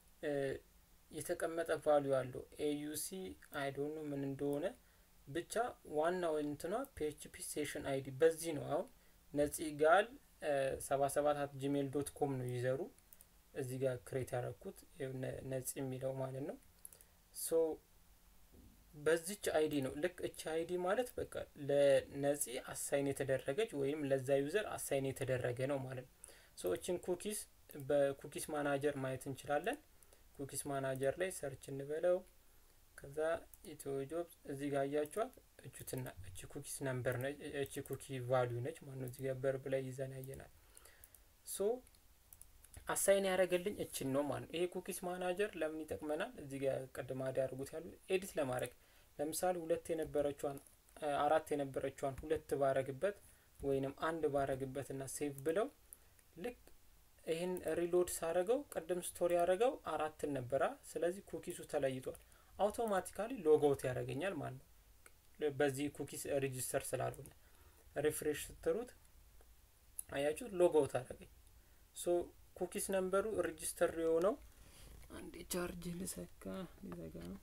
የተቀመጠ ቫሊዩ አለው ኤዩሲ አይዶኑ ምን እንደሆነ ብቻ ዋናው እንትኗ ፒኤችፒ ሴሽን አይዲ በዚህ ነው። አሁን ነፂ ጋል ሰባ ሰባት አት ጂሜል ዶት ኮም ነው ይዘሩ እዚህ ጋር ክሬት ያደረኩት ነፂ የሚለው ማለት ነው። ሶ በዚች አይዲ ነው። ልክ እች አይዲ ማለት በቃ ለነፂ አሳይን የተደረገች ወይም ለዛ ዩዘር አሳይን የተደረገ ነው ማለት ነው። ሶ እችን ኩኪስ በኩኪስ ማናጀር ማየት እንችላለን። ኩኪስ ማናጀር ላይ ሰርች እንበለው። ከዛ ኢትዮ ጆብስ እዚህ ጋር አያችኋት እቹትና እቺ ኩኪስ ነምበር ነች፣ እቺ ኩኪ ቫሊዩ ነች ማለት ነው። እዚህ ጋር በርብ ላይ ይዘን ያየናል። ሶ አሳይን ያደረገልኝ እችን ነው ማለት ነው። ይሄ ኩኪስ ማናጀር ለምን ይጠቅመናል? እዚህ ጋር ቅድም አድ ያደርጉት ያሉ ኤዲት ለማድረግ ለምሳሌ ሁለት የነበረችዋን አራት የነበረችዋን ሁለት ባረግበት ወይንም አንድ ባረግበት እና ሴቭ ብለው ልክ ይህን ሪሎድ ሳረገው ቅድም ስቶሪ ያደረገው አራትን ነበራ። ስለዚህ ኩኪሱ ተለይቷል። አውቶማቲካሊ ሎጎውት ያደርገኛል ማለት ነው። በዚህ ኩኪስ ሬጂስተር ስላልሆነ ሪፍሬሽ ስትሩት አያችሁ ሎጎውት አደረገኝ። ሶ ኩኪስ ነምበሩ ሬጂስተር የሆነው አንዴ ቻርጅ ልሰካ ሊዘጋ ነው።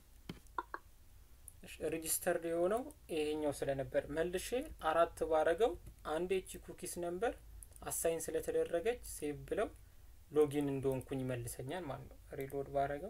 ሬጂስተር የሆነው ይሄኛው ስለነበር መልሼ አራት ባረገው አንዴ እቺ ኩኪስ ነምበር አሳይን ስለተደረገች ሴቭ ብለው ሎጊን እንደሆንኩኝ ይመልሰኛል ማለት ነው። ሪሎድ ባረገው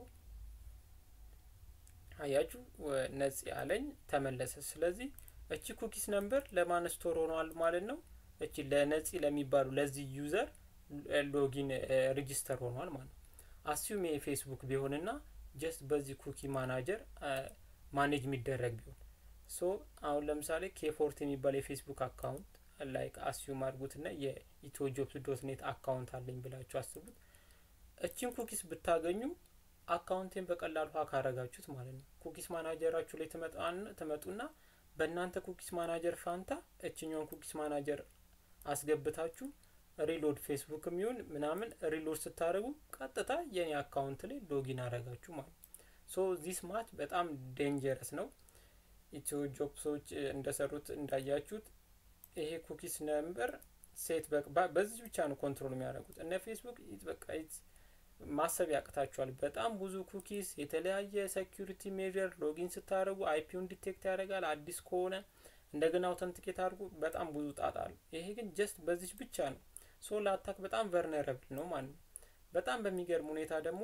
አያችሁ ነጽ ያለኝ ተመለሰ። ስለዚህ እቺ ኩኪስ ነምበር ለማን ስቶር ሆኗል ማለት ነው። እቺ ለነጽ ለሚባሉ ለዚህ ዩዘር ሎጊን ሬጂስተር ሆኗል ማለት ነው። አስዩም የፌስቡክ ቢሆንና ጀስት በዚህ ኩኪ ማናጀር ማኔጅ የሚደረግ ቢሆን ሶ አሁን ለምሳሌ ኬፎርት የሚባል የፌስቡክ አካውንት ላይክ አስዩም አድርጉትና የኢትዮ ጆብስ ዶት ኔት አካውንት አለኝ ብላችሁ አስቡት። እችን ኩኪስ ብታገኙ አካውንቴን በቀላሉ ሀክ አረጋችሁት ማለት ነው። ኩኪስ ማናጀራችሁ ላይ ትመጡና በእናንተ ኩኪስ ማናጀር ፋንታ እችኛውን ኩኪስ ማናጀር አስገብታችሁ ሪሎድ ፌስቡክ የሚሆን ምናምን ሪሎድ ስታደርጉ ቀጥታ የኔ አካውንት ላይ ሎጊን አረጋችሁ ማለት ነው። ሶ ዚስ ማች በጣም ዴንጀረስ ነው። ኢትዮ ጆብሶች እንደሰሩት እንዳያችሁት ይሄ ኩኪስ ነምበር ሴት በዚህ ብቻ ነው ኮንትሮል የሚያደርጉት እነ ፌስቡክ በቃ ማሰብ ያቅታቸዋል። በጣም ብዙ ኩኪስ፣ የተለያየ ሴኪሪቲ ሜዥር ሎጊን ስታደርጉ አይፒውን ዲቴክት ያደርጋል። አዲስ ከሆነ እንደገና አውተንቲኬት አድርጉ። በጣም ብዙ ጣጣ አሉ። ይሄ ግን ጀስት በዚች ብቻ ነው። ሶ ለአታክ በጣም ቨርነረብል ነው ማለት ነው። በጣም በሚገርም ሁኔታ ደግሞ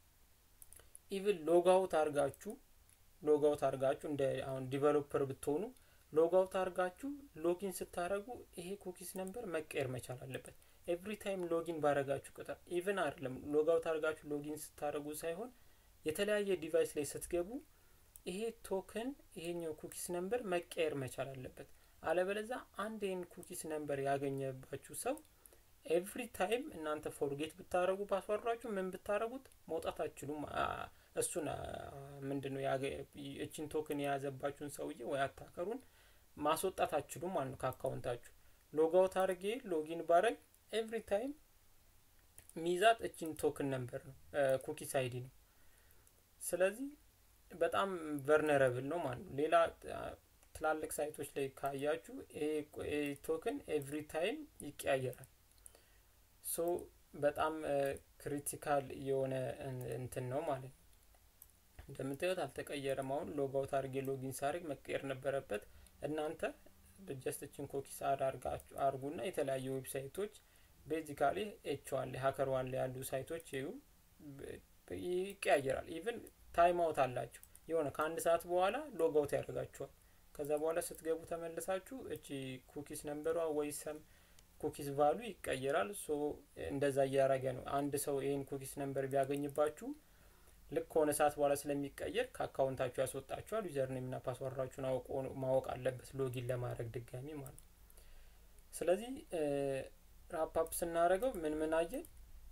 ኢቭን ሎጋውት አርጋችሁ ሎጋውት አርጋችሁ እንደ አሁን ዲቨሎፐር ብትሆኑ ሎጋውት አርጋችሁ ሎጊን ስታደረጉ ይሄ ኩኪስ ነምበር መቀየር መቻል አለበት። ኤቭሪ ታይም ሎጊን ባረጋችሁ ቁጥር ኢቭን አይደለም ሎጋውት አርጋችሁ ሎጊን ስታደረጉ ሳይሆን የተለያየ ዲቫይስ ላይ ስትገቡ ይሄ ቶክን ይሄኛው ኩኪስ ነምበር መቀየር መቻል አለበት። አለበለዛ አንድ ይህን ኩኪስ ነምበር ያገኘባችሁ ሰው ኤቭሪ ታይም እናንተ ፎርጌት ብታደረጉ ፓስዋርዳችሁ ምን ብታደረጉት መውጣት አትችሉም። እሱን ምንድን ነው እችን ቶክን የያዘባችሁን ሰውዬ ወይ አታከሩን ማስወጣት አትችሉም ማለት ነው ከአካውንታችሁ። ሎጋውት አድርጌ ሎጊን ባረግ ኤቭሪ ታይም ሚዛት እችን ቶክን ነምበር ነው ኩኪስ አይዲ ነው። ስለዚህ በጣም ቨርነረብል ነው ማለት ነው። ሌላ ትላልቅ ሳይቶች ላይ ካያችሁ ይሄ ቶክን ኤቭሪ ታይም ይቀያየራል። ሶ በጣም ክሪቲካል የሆነ እንትን ነው ማለት ነው። እንደምታዩት አልተቀየረም። አሁን ሎጋውት አድርጌ ሎጊን ሳርግ መቀየር ነበረበት። እናንተ ጀስትችን ኮኪስ አድ አርጉና የተለያዩ ዌብሳይቶች ቤዚካሊ ኤች ዋን ላይ ሀከር ዋን ላይ ያሉ ሳይቶች ይዩ ይቀያየራል። ኢቭን ታይም አውት አላቸው። የሆነ ከአንድ ሰዓት በኋላ ሎጋውት ያደርጋችኋል። ከዛ በኋላ ስትገቡ ተመልሳችሁ እቺ ኩኪስ ነምበሯ ወይ ሰም ኩኪስ ቫሉ ይቀየራል። ሶ እንደዛ እያደረገ ነው። አንድ ሰው ይህን ኩኪስ ነምበር ቢያገኝባችሁ ልክ ከሆነ ሰዓት በኋላ ስለሚቀየር ከአካውንታችሁ ያስወጣችኋል። ዩዘር ኔምና ፓስዋርዳችሁን አውቆ ማወቅ አለበት ሎጊን ለማድረግ ድጋሚ ማለት ነው። ስለዚህ ራፓፕ ስናደርገው ምን ምን አየን?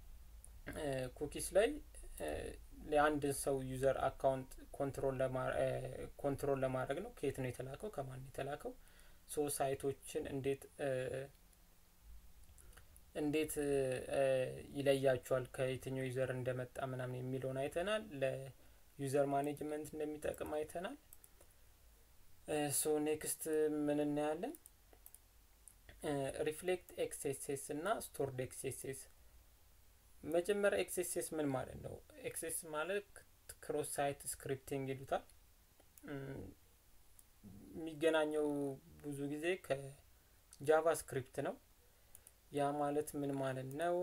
ኩኪስ ላይ የአንድን ሰው ዩዘር አካውንት ኮንትሮል ለማድረግ ነው። ከየት ነው የተላከው፣ ከማን ነው የተላከው፣ ሶ ሳይቶችን እንዴት እንዴት ይለያቸዋል ከየትኛው ዩዘር እንደመጣ ምናምን የሚለውን አይተናል። ለዩዘር ማኔጅመንት እንደሚጠቅም አይተናል። ሶ ኔክስት ምን እናያለን? ሪፍሌክት ኤክስኤስኤስ እና ስቶርድ ኤክስኤስኤስ። መጀመሪያ ኤክስኤስኤስ ምን ማለት ነው? ኤክስኤስ ማለት ክሮስ ሳይት ስክሪፕቲንግ ይሉታል። የሚገናኘው ብዙ ጊዜ ከጃቫ ስክሪፕት ነው። ያ ማለት ምን ማለት ነው?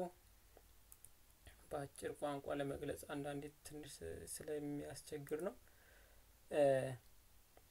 በአጭር ቋንቋ ለመግለጽ አንዳንዴ ትንሽ ስለሚያስቸግር ነው።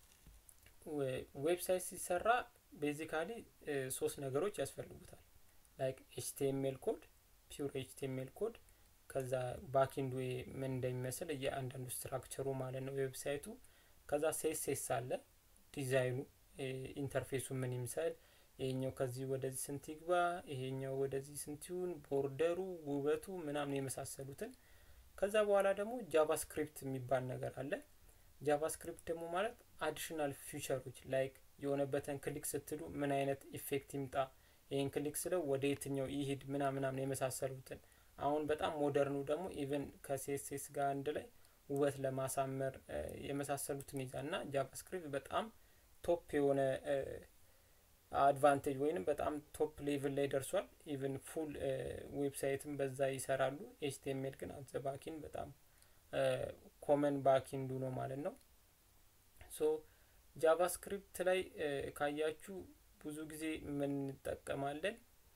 ዌብሳይት ሲሰራ ቤዚካሊ ሶስት ነገሮች ያስፈልጉታል ላይክ ኤችቲኤምኤል ኮድ ፒውር ኤችቲኤምኤል ኮድ ከዛ ባኪንዱ ምን እንደሚመስል እያንዳንዱ ስትራክቸሩ ማለት ነው ዌብሳይቱ ከዛ ሴስሴስ አለ ዲዛይኑ ኢንተርፌሱ ምን ይምሰል ይሄኛው ከዚህ ወደዚህ ስንት ይግባ ይሄኛው ወደዚህ ስንት ይሁን ቦርደሩ ውበቱ ምናምን የመሳሰሉትን ከዛ በኋላ ደግሞ ጃቫስክሪፕት የሚባል ነገር አለ ጃቫስክሪፕት ደግሞ ማለት አዲሽናል ፊቸሮች ላይክ የሆነበትን ክሊክ ስትሉ ምን አይነት ኢፌክት ይምጣ ይህን ክሊክ ስለው ወደ የትኛው ይሂድ ምናምናምን የመሳሰሉትን አሁን በጣም ሞደርኑ ደግሞ ኢቨን ከሴስሴስ ጋር አንድ ላይ ውበት ለማሳመር የመሳሰሉትን ይዛል እና ጃቫስክሪፕት በጣም ቶፕ የሆነ አድቫንቴጅ ወይንም በጣም ቶፕ ሌቭል ላይ ደርሷል ኢቨን ፉል ዌብሳይትም በዛ ይሰራሉ ኤችቲኤምኤል ግን አዘ ባኪን በጣም ኮመን ባኪንዱ ነው ማለት ነው ሶ ጃቫስክሪፕት ላይ ካያችሁ ብዙ ጊዜ ምን እንጠቀማለን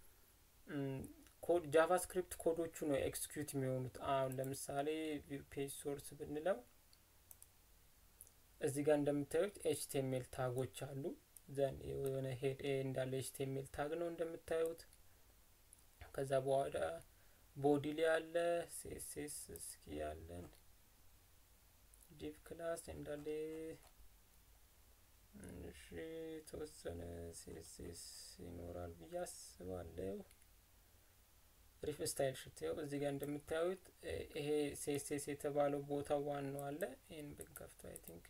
ኮድ ጃቫስክሪፕት ኮዶቹ ነው ኤክስኪዩት የሚሆኑት አሁን ለምሳሌ ፔጅ ሶርስ ብንለው እዚህ ጋር እንደምታዩት ኤችቲኤምኤል ታጎች አሉ ዘን የሆነ ሄድ ኤ እንዳለ ኤችቲኤምኤል ታግ ነው እንደምታዩት ከዛ በኋላ ቦዲ ላይ ያለ ሴሴስ እስኪ ያለን ዲቭ ክላስ እንዳለ እሺ የተወሰነ ሴሴስ ይኖራል ብዬ አስባለሁ ሪፍ ስታይል ሽትው እዚህ ጋር እንደምታዩት ይሄ ሴሴስ የተባለው ቦታ ዋናው አለ ይህን ብንከፍቶ አይ ቲንክ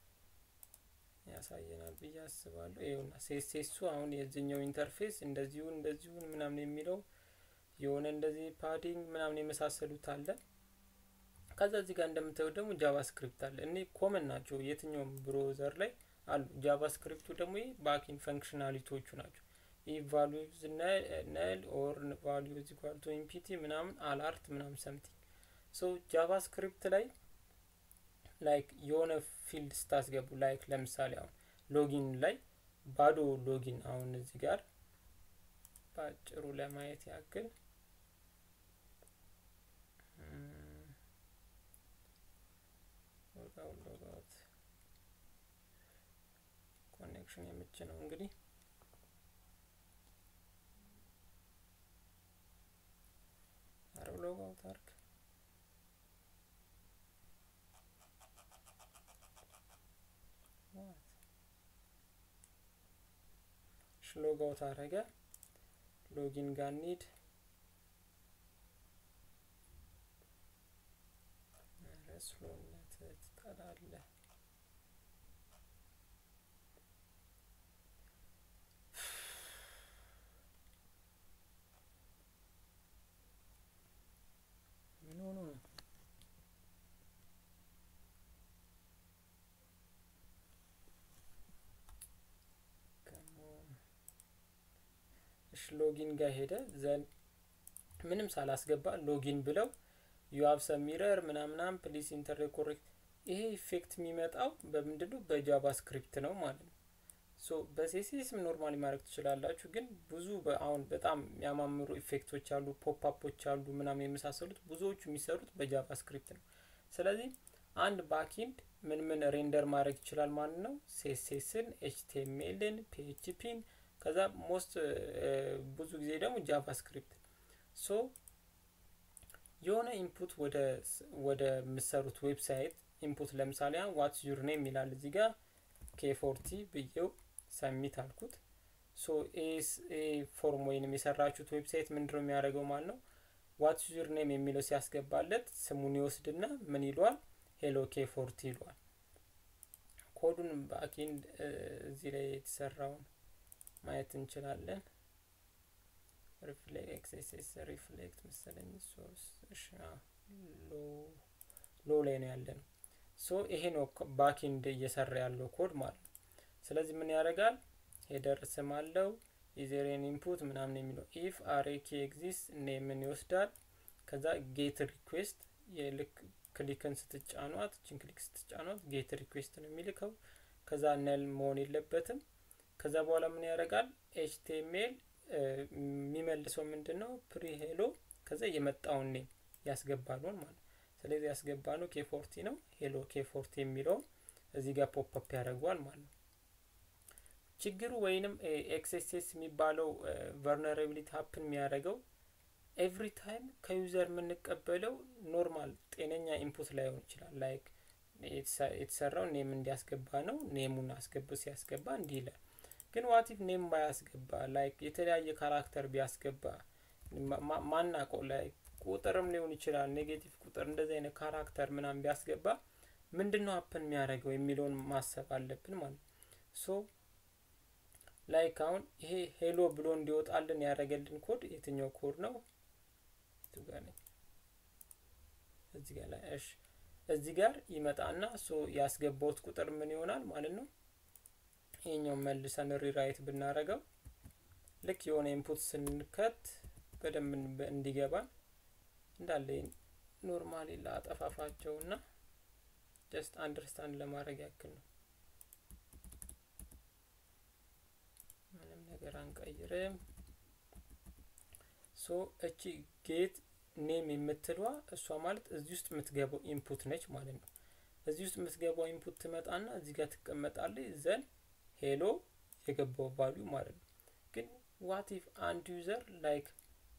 ያሳየናል ብዬ አስባለሁ ይኸውና ሴሴሱ አሁን የዚህኛው ኢንተርፌስ እንደዚሁን እንደዚሁን ምናምን የሚለው የሆነ እንደዚህ ፓዲንግ ምናምን የመሳሰሉት አለ ከዛ እዚህ ጋር እንደምታዩት ደግሞ ጃቫስክሪፕት አለ እኔ ኮመን ናቸው የትኛውም ብሮዘር ላይ አሉ ጃቫስክሪፕቱ ደግሞ ይህ ባኪን ፈንክሽናሊቲዎቹ ናቸው ይህ ቫሉዝ ነል ኦር ቫሉ ዚኳልቶ ኢምፒቲ ምናምን አላርት ምናምን ሰምቲንግ ሶ ጃቫስክሪፕት ላይ ላይክ የሆነ ፊልድ ስታስገቡ ላይክ ለምሳሌ አሁን ሎጊን ላይ ባዶ ሎጊን አሁን እዚህ ጋር በአጭሩ ለማየት ያክል ሎጋውት ኮኔክሽን የምች ነው እንግዲህ አረ ሎጋውት አርግ ሎጋውት አረገ ሎጊን ጋር ኒድ ስሎነት ትጠላለ ምን ሆኖ ነው ሎጊን ጋር ሄደ ዘን ምንም ሳላስገባ ሎጊን ብለው ዩሀብ ሰሚረር ምናምናም ፕሊስ ኢንተር ኮሬክት ይሄ ኢፌክት የሚመጣው በምንድነው በጃቫስክሪፕት ነው ማለት ነው ሶ በሴሲስም ኖርማሊ ማድረግ ትችላላችሁ ግን ብዙ አሁን በጣም የሚያማምሩ ኢፌክቶች አሉ ፖፕአፖች አሉ ምናምን የመሳሰሉት ብዙዎቹ የሚሰሩት በጃቫስክሪፕት ነው ስለዚህ አንድ ባኪንድ ምን ምን ሬንደር ማድረግ ይችላል ማለት ነው ሴሴስን ኤችቲኤምኤልን ፒኤችፒን ከዛ ሞስት ብዙ ጊዜ ደግሞ ጃቫስክሪፕት ሶ የሆነ ኢንፑት ወደ ወደ የምሰሩት ዌብሳይት ኢንፑት ለምሳሌ ዋትስ ዩር ኔም ይላል እዚህ ጋር ኬፎርቲ ብዬው ሰሚት አልኩት ሶ ኤ ፎርም ወይንም የሰራችሁት ዌብሳይት ምንድነው የሚያደርገው ማለት ነው ዋትስ ዩር ኔም የሚለው ሲያስገባለት ስሙን ይወስድና ምን ይለዋል ሄሎ ኬፎርቲ ይለዋል ኮዱን ባኪንድ እዚህ ላይ የተሰራውን ማየት እንችላለን ሪፍሌክት ኤክስኤስ ሪፍሌክት መሰለኝ ሶርስ እሺ ሎ ላይ ነው ያለ ነው ሶ ይሄ ነው ባኪንድ እየሰራ ያለው ኮድ ማለት ነው ስለዚህ ምን ያደርጋል ሄደር ስም አለው ኢዜሬን ኢንፑት ምናምን የሚለው ኢፍ አሬኪ ኤግዚስት ኔምን ይወስዳል ከዛ ጌት ሪኩዌስት የልክ ክሊክን ስትጫኗት ችን ክሊክ ስትጫኗት ጌት ሪኩዌስት ነው የሚልከው ከዛ ነል መሆን የለበትም ከዛ በኋላ ምን ያደርጋል ኤችቲኤምኤል የሚመልሰው ምንድን ነው ፕሪ ሄሎ ከዛ የመጣውን ኔም ያስገባሉን ማለት ስለዚህ ያስገባ ነው ኬፎርቲ ነው ሄሎ ኬፎርቲ የሚለው እዚህ ጋር ፖፕ ያደርገዋል ማለት ነው ችግሩ ወይንም ኤክስኤስኤስ የሚባለው ቨርነራቢሊቲ ሀፕን የሚያደርገው ኤቭሪ ታይም ከዩዘር የምንቀበለው ኖርማል ጤነኛ ኢንፑት ላይሆን ይችላል። ላይክ የተሰራው ኔም እንዲያስገባ ነው። ኔሙን አስገብ ሲያስገባ እንዲህ ይላል። ግን ዋቲፍ ኔም ባያስገባ ላይክ የተለያየ ካራክተር ቢያስገባ ማናቀው ላይ ቁጥርም ሊሆን ይችላል ኔጌቲቭ ቁጥር እንደዚህ አይነት ካራክተር ምናምን ቢያስገባ ምንድን ነው ሀፕን የሚያደርገው የሚለውን ማሰብ አለብን ማለት ነው። ሶ ላይክ አሁን ይሄ ሄሎ ብሎ እንዲወጣልን ያደረገልን ኮድ የትኛው ኮድ ነው? ጋር ነኝ እዚህ ጋር ላይ እሺ፣ እዚህ ጋር ይመጣና ሶ ያስገባውት ቁጥር ምን ይሆናል ማለት ነው። ይሄኛው መልሰን ሪራይት ብናረገው ልክ የሆነ ኢንፑት ስንከት በደንብ እንዲገባን እንዳለ ኖርማሊ ላጠፋፋቸውና ጀስት አንደርስታንድ ለማድረግ ያክል ነው። ምንም ነገር አንቀይርም። ሶ እቺ ጌት ኔም የምትለዋ እሷ ማለት እዚህ ውስጥ የምትገባው ኢንፑት ነች ማለት ነው። እዚህ ውስጥ የምትገባው ኢንፑት ትመጣና እዚህ ጋር ትቀመጣለች። ዘን ሄሎ የገባው ቫሊዩ ማለት ነው። ግን ዋት ኢፍ አንድ ዩዘር ላይክ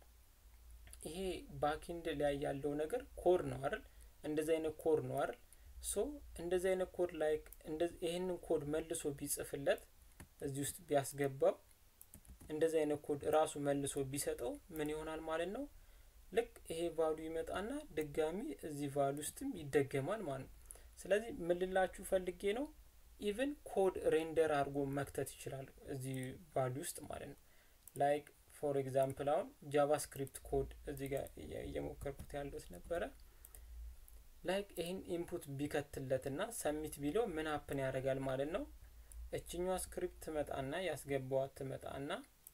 ይሄ ባኪንድ ላይ ያለው ነገር ኮድ ነው አይደል? እንደዚህ አይነት ኮድ ነው አይደል? ሶ እንደዚህ አይነት ኮድ ላይክ ይህንን ኮድ መልሶ ቢጽፍለት እዚህ ውስጥ ቢያስገባው እንደዚህ አይነት ኮድ ራሱ መልሶ ቢሰጠው ምን ይሆናል ማለት ነው? ልክ ይሄ ቫሉ ይመጣና ድጋሚ እዚህ ቫሉ ውስጥም ይደገማል ማለት ነው። ስለዚህ ምን ልላችሁ ፈልጌ ነው ኢቭን ኮድ ሬንደር አድርጎ መክተት ይችላል እዚህ ቫሉ ውስጥ ማለት ነው። ላይክ ፎር ኤግዛምፕል አሁን ጃቫስክሪፕት ኮድ እዚህ ጋር እየሞከርኩት ያለሁት ነበረ። ላይክ ይህን ኢንፑት ቢከትለትና ሰሚት ቢለው ምን ሀፕን ያደርጋል ማለት ነው። እችኛዋ ስክሪፕት ትመጣና ያስገባዋት ትመጣና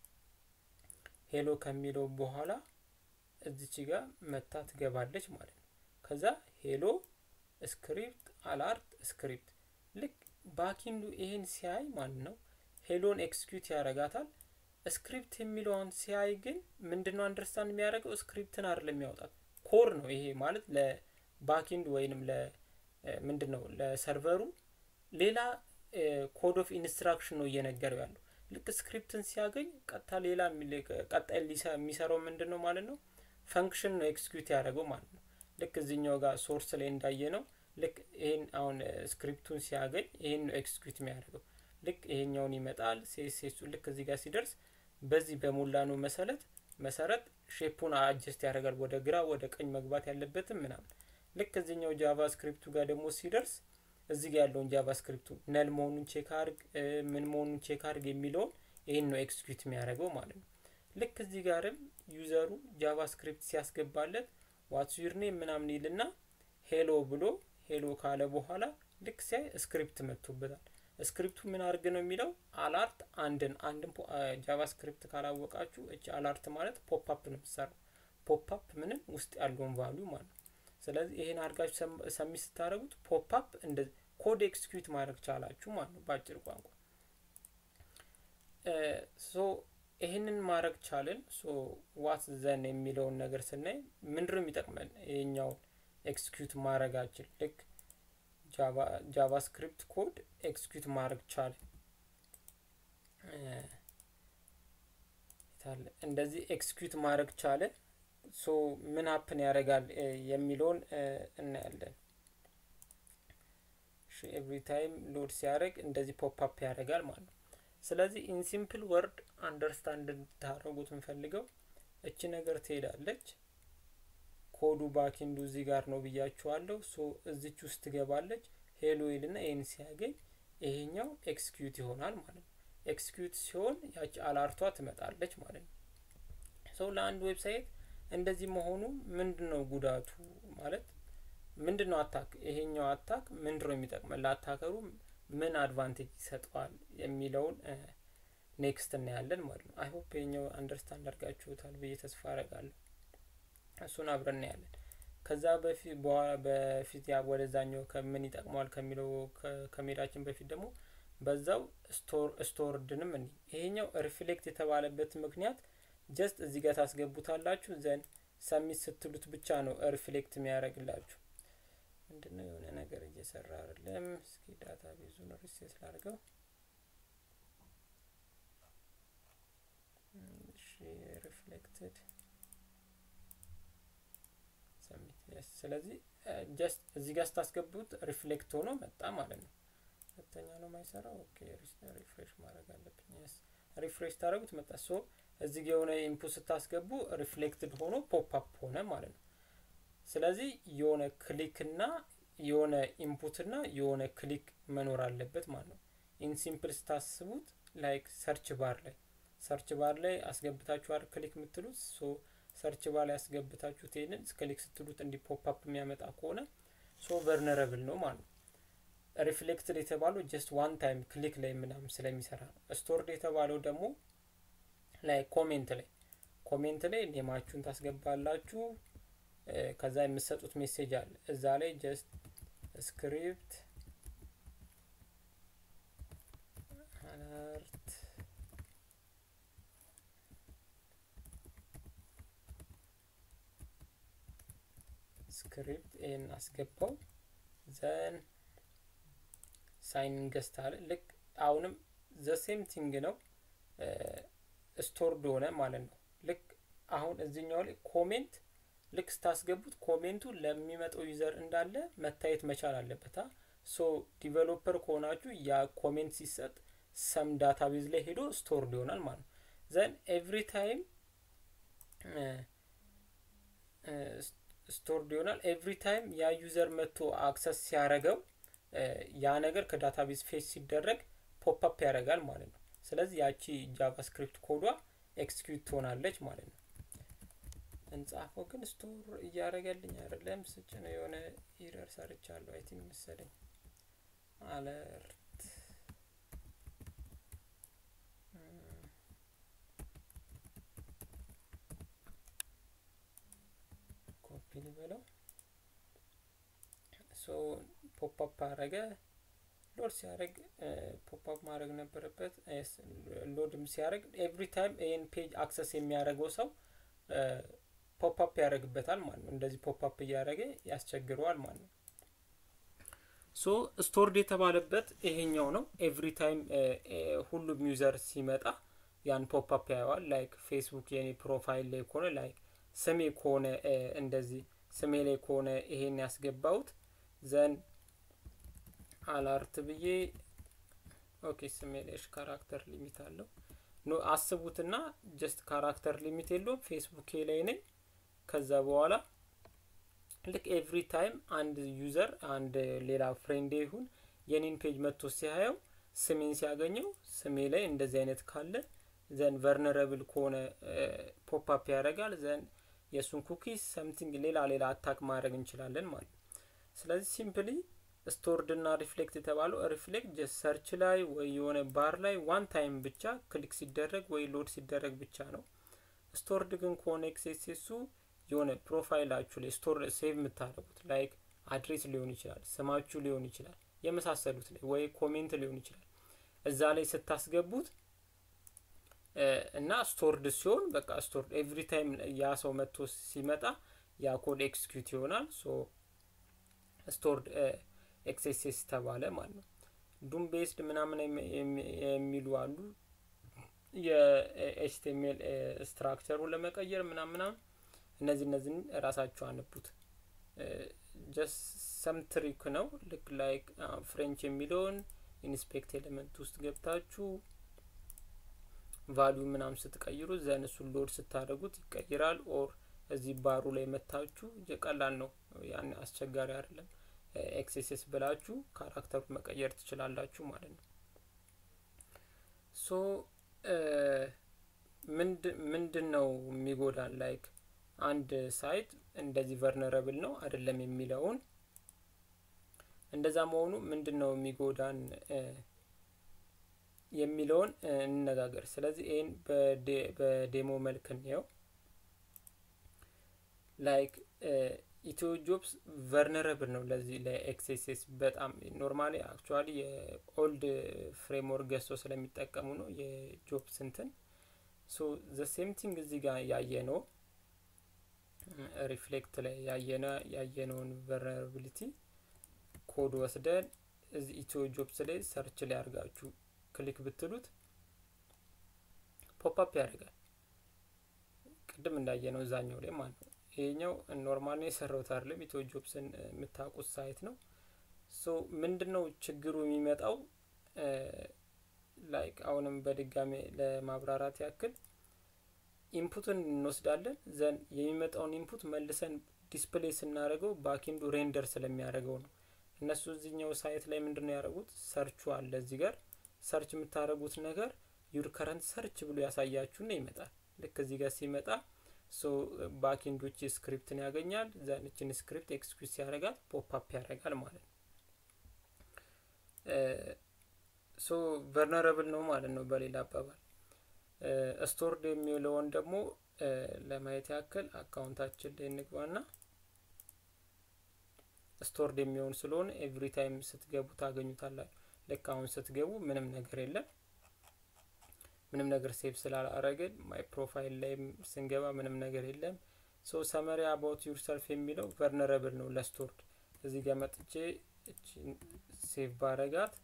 ሄሎ ከሚለው በኋላ እዚች ጋር መታ ትገባለች ማለት ነው። ከዛ ሄሎ ስክሪፕት አላርት ስክሪፕት ልክ ባኪንዱ ይሄን ሲያይ ማለት ነው ሄሎን ኤክስኪዩት ያደርጋታል። ስክሪፕት የሚለውን ሲያይ ግን ምንድነው አንደርስታንድ የሚያደርገው ስክሪፕትን አይደለም የሚያወጣት ኮር ነው። ይሄ ማለት ለባኪንድ ወይንም ለ ምንድን ነው ለሰርቨሩ ሌላ ኮድ ኦፍ ኢንስትራክሽን ነው እየነገረው ያለው። ልክ ስክሪፕትን ሲያገኝ ቀጥታ ሌላ ቀጣይ የሚሰራው ምንድን ነው ማለት ነው ፈንክሽን ነው ኤክስኪዩት ያደረገው ማለት ነው። ልክ እዚኛው ጋር ሶርስ ላይ እንዳየ ነው። ልክ ይሄን አሁን ስክሪፕቱን ሲያገኝ ይሄን ነው ኤክስኪዩት የሚያደርገው። ልክ ይሄኛውን ይመጣል ሴሴሱ ልክ እዚህ ጋር ሲደርስ በዚህ በሞላ ነው መሰረት መሰረት ሼፑን አጀስት ያደርጋል ወደ ግራ ወደ ቀኝ መግባት ያለበትም ምናምን። ልክ እዚኛው ጃቫ ስክሪፕቱ ጋር ደግሞ ሲደርስ እዚህ ጋር ያለውን ጃቫ ስክሪፕቱ ነል መሆኑን ቼክ አርግ ምን መሆኑን ቼክ አርግ የሚለውን ይህን ነው ኤክስኪዩት የሚያደርገው ማለት ነው። ልክ እዚህ ጋርም ዩዘሩ ጃቫ ስክሪፕት ሲያስገባለት ዋትስ ዩር ኔም ምናምን ይልና ሄሎ ብሎ ሄሎ ካለ በኋላ ልክ ሲያይ ስክሪፕት መጥቶበታል። ስክሪፕቱ ምን አድርግ ነው የሚለው አላርት አንድን አንድን ጃቫ ስክሪፕት ካላወቃችሁ እች አላርት ማለት ፖፕአፕ ነው የምትሰራው። ፖፕአፕ ምንም ውስጥ ያለውን ቫሊዩ ማለት ነው። ስለዚህ ይሄን አድርጋችሁ ሰሚት ስታደርጉት ፖፕአፕ እንደ ኮድ ኤክስኪዩት ማድረግ ቻላችሁ ማለት ነው በአጭር ቋንቋ። ሶ ይህንን ማድረግ ቻልን። ሶ ዋት ዘን የሚለውን ነገር ስናይ ምንድነው የሚጠቅመን ይሄኛውን ኤክስኪዩት ማድረጋችን ልክ ጃቫስክሪፕት ኮድ ኤክስኪዩት ማድረግ ቻለ። እንደዚህ ኤክስኪዩት ማድረግ ቻለ። ሶ ምን ሀፕን ያደርጋል የሚለውን እናያለን። ኤቭሪ ታይም ሎድ ሲያደርግ እንደዚህ ፖፕ አፕ ያደርጋል ማለት ነው። ስለዚህ ኢን ሲምፕል ወርድ አንደርስታንድ እንድታደርጉት እንፈልገው እቺ ነገር ትሄዳለች ኮዱ ባኪንዱ እዚህ ጋር ነው ብያችኋለሁ። ሶ እዚች ውስጥ ትገባለች። ሄሎ ይልና ይህን ሲያገኝ ይሄኛው ኤክስኪዩት ይሆናል ማለት ነው። ኤክስኪዩት ሲሆን ያቺ አላርቷ ትመጣለች ማለት ነው። ሰው ለአንድ ዌብሳይት እንደዚህ መሆኑ ምንድን ነው ጉዳቱ ማለት ምንድን ነው? አታክ ይሄኛው አታክ ምንድን ነው የሚጠቅመን ለአታከሩ ምን አድቫንቴጅ ይሰጠዋል የሚለውን ኔክስት እናያለን ማለት ነው። አይሆፕ ይሄኛው አንደርስታንድ አድርጋችሁታል ብዬ ተስፋ አረጋለሁ። እሱን አብረን እናያለን። ከዛ በፊት በፊት ያ ወደዛኛው ከምን ይጠቅመዋል ከሚለው ከሜዳችን በፊት ደግሞ በዛው ስቶርድንም እኒ ይሄኛው ሪፍሌክት የተባለበት ምክንያት ጀስት እዚህ ጋር ታስገቡታላችሁ ዘን ሰሚት ስትሉት ብቻ ነው ሪፍሌክት የሚያደርግላችሁ። ምንድነው የሆነ ነገር እየሰራ አይደለም። እስኪ ዳታ ቤዙን ሪሴት ላድርገው። ሪፍሌክትድ ስለዚህ ጀስት እዚህ ጋር ስታስገቡት ሪፍሌክት ሆኖ መጣ ማለት ነው። ሁለተኛ ነው የማይሰራው። ኦኬ ሪፍሬሽ ማድረግ አለብኝ። ስ ሪፍሬሽ ታደረጉት መጣ። ሶ እዚህ ጋ የሆነ ኢንፑት ስታስገቡ ሪፍሌክትድ ሆኖ ፖፕ አፕ ሆነ ማለት ነው። ስለዚህ የሆነ ክሊክ እና የሆነ ኢንፑት እና የሆነ ክሊክ መኖር አለበት ማለት ነው። ኢን ሲምፕል ስታስቡት ላይክ ሰርች ባር ላይ ሰርች ባር ላይ አስገብታችኋል ክሊክ የምትሉት ሶ ሰርች ባር ላይ ያስገብታችሁት ይህንን ክሊክ ስትሉት እንዲ ፖፕ አፕ የሚያመጣ ከሆነ ሶ ቨርነረብል ነው ማለት ነው። ሪፍሌክትድ የተባለው ጀስት ዋን ታይም ክሊክ ላይ ምናምን ስለሚሰራ ነው። ስቶርድ የተባለው ደግሞ ላይ ኮሜንት ላይ ኮሜንት ላይ ኔማችሁን ታስገባላችሁ። ከዛ የምትሰጡት ሜሴጅ አለ እዛ ላይ ጀስት ስክሪፕት አለርት ስክሪፕት ይህን አስገባው ዘን ሳይን ገስት አለ ልክ አሁንም ዘሴም ቲንግ ነው ስቶርድ ሆነ ማለት ነው ልክ አሁን እዚኛው ላይ ኮሜንት ልክ ስታስገቡት ኮሜንቱ ለሚመጣው ዩዘር እንዳለ መታየት መቻል አለበት ሶ ዲቨሎፐር ከሆናችሁ ያ ኮሜንት ሲሰጥ ሰም ዳታቤዝ ላይ ሄዶ ስቶርድ ይሆናል ማለት ነው ዘን ኤቭሪ ታይም ስቶርድ ይሆናል ኤቭሪ ታይም ያ ዩዘር መጥቶ አክሰስ ሲያደረገው ያ ነገር ከዳታቤዝ ፌስ ሲደረግ ፖፕ አፕ ያደርጋል ማለት ነው ስለዚህ ያቺ ጃቫስክሪፕት ኮዷ ኤክስኪዩት ትሆናለች ማለት ነው እንጻፈው ግን ስቶር እያደረገልኝ አይደለም ስጭ ነው የሆነ ኢረር ሰርቻለሁ አይ ቲንክ መሰለኝ አለርት ኮፒ ልበለው ሶ ፖፕ አፕ አረገ ሎድ ሲያደርግ ፖፕ አፕ ማድረግ ነበረበት ሎድም ሲያደርግ ኤቭሪ ታይም ይህን ፔጅ አክሰስ የሚያደርገው ሰው ፖፕ አፕ ያደርግበታል ማለት ነው እንደዚህ ፖፕ አፕ እያደረገ ያስቸግረዋል ማለት ነው ሶ ስቶርድ የተባለበት ይሄኛው ነው ኤቭሪ ታይም ሁሉም ዩዘር ሲመጣ ያን ፖፕ አፕ ያየዋል ላይክ ፌስቡክ የኔ ፕሮፋይል ላይ ከሆነ ላይክ ስሜ ከሆነ እንደዚህ ስሜ ላይ ከሆነ ይሄን ያስገባውት ዘን አላርት ብዬ ኦኬ ስሜ ላይ ካራክተር ሊሚት አለው ኖ አስቡትና ጀስት ካራክተር ሊሚት የለውም ፌስቡክ ላይ ነኝ ከዛ በኋላ ልክ ኤቭሪ ታይም አንድ ዩዘር አንድ ሌላ ፍሬንድ ይሁን የኔን ፔጅ መጥቶ ሲያየው ስሜን ሲያገኘው ስሜ ላይ እንደዚህ አይነት ካለ ዘን ቨርነረብል ከሆነ ፖፕ አፕ ያደርጋል ዘን የእሱን ኩኪስ ሰምቲንግ ሌላ ሌላ አታክ ማድረግ እንችላለን ማለት ነው ስለዚህ ሲምፕሊ ስቶርድ እና ሪፍሌክት የተባለው ሪፍሌክት ጀስት ሰርች ላይ ወይ የሆነ ባር ላይ ዋን ታይም ብቻ ክሊክ ሲደረግ ወይ ሎድ ሲደረግ ብቻ ነው ስቶርድ ግን ከሆነ ኤክሴሴሱ የሆነ ፕሮፋይላችሁ ላይ ስቶር ሴቭ የምታደርጉት ላይክ አድሬስ ሊሆን ይችላል ስማችሁ ሊሆን ይችላል የመሳሰሉት ላይ ወይ ኮሜንት ሊሆን ይችላል እዛ ላይ ስታስገቡት እና ስቶርድ ሲሆን በቃ ስቶርድ ኤቭሪ ታይም ያ ሰው መጥቶ ሲመጣ ያ ኮድ ኤክስኪዩት ይሆናል ሶ ስቶርድ ኤክሴሴስ ተባለ ማለት ነው ዱም ቤስድ ምናምን የሚሉ አሉ የኤችቲኤምኤል ስትራክቸሩን ለመቀየር ምናምን ምናምን እነዚህ እነዚህን ራሳችሁ አነቡት ጀስት ሰም ትሪክ ነው ልክ ላይክ ፍሬንች የሚለውን ኢንስፔክት ኤሌመንት ውስጥ ገብታችሁ ቫሊዩ ምናምን ስትቀይሩ ዘን እሱን ሎድ ስታደርጉት ይቀይራል ኦር እዚህ ባሩ ላይ መታችሁ ቀላል ነው ያን አስቸጋሪ አይደለም ኤክሴሴስ ብላችሁ ካራክተሩ መቀየር ትችላላችሁ ማለት ነው ሶ ምንድን ነው የሚጎዳን ላይክ አንድ ሳይት እንደዚህ ቨርነረብል ነው አይደለም የሚለውን እንደዛ መሆኑ ምንድን ነው የሚጎዳን የሚለውን እንነጋገር ስለዚህ ይህን በዴሞ መልክ እንየው ላይክ ኢትዮ ጆብስ ቨርነረብል ነው ለዚህ ለኤክሴሴስ በጣም ኖርማሊ አክቹዋሊ የኦልድ ፍሬምወርክ ገዝቶ ስለሚጠቀሙ ነው የጆብስ እንትን ሶ ዘ ሴም ቲንግ እዚህ ጋር ያየ ነው ሪፍሌክት ላይ ያየነ ያየነውን ቨርነራቢሊቲ ኮድ ወስደን እዚህ ኢትዮ ጆብስ ላይ ሰርች ላይ አድርጋችሁ ክሊክ ብትሉት ፖፕ አፕ ያደርጋል ቅድም እንዳየ ነው እዛኛው ላይ ማለት ነው። ይሄኛው ኖርማል ነው የሰራሁት አይደለም ኢትዮ ጆብስን የምታውቁት ሳይት ነው። ሶ ምንድን ነው ችግሩ የሚመጣው ላይክ አሁንም በድጋሚ ለማብራራት ያክል ኢንፑትን እንወስዳለን ዘን የሚመጣውን ኢንፑት መልሰን ዲስፕሌይ ስናደርገው ባኪንዱ ሬንደር ስለሚያደርገው ነው። እነሱ እዚህኛው ሳይት ላይ ምንድን ነው ያደረጉት? ሰርቹ አለ እዚህ ጋር ሰርች የምታደርጉት ነገር ዩር ከረንት ሰርች ብሎ ያሳያችሁና ይመጣል። ልክ እዚህ ጋር ሲመጣ ሶ ባኪንዶች ስክሪፕትን ያገኛል። ዘንችን ስክሪፕት ኤክስኪዩዝ ያደርጋል፣ ፖፕ አፕ ያደርጋል ማለት ነው። ሶ ቨርነረብል ነው ማለት ነው በሌላ አባባል። ስቶርድ የሚለውን ደግሞ ለማየት ያክል አካውንታችን ላይ እንግባና ስቶርድ የሚሆን ስለሆነ ኤቭሪ ታይም ስትገቡ ታገኙታላችሁ። ልክ አሁን ስትገቡ ምንም ነገር የለም። ምንም ነገር ሴቭ ስላላረግን ማይ ፕሮፋይል ላይ ስንገባ ምንም ነገር የለም። ሶ ሰመሪ አባውት ዩር ሰልፍ የሚለው ቨርነረብል ነው ለስቶርድ። እዚህ ጋር መጥቼ ሴቭ ባረጋት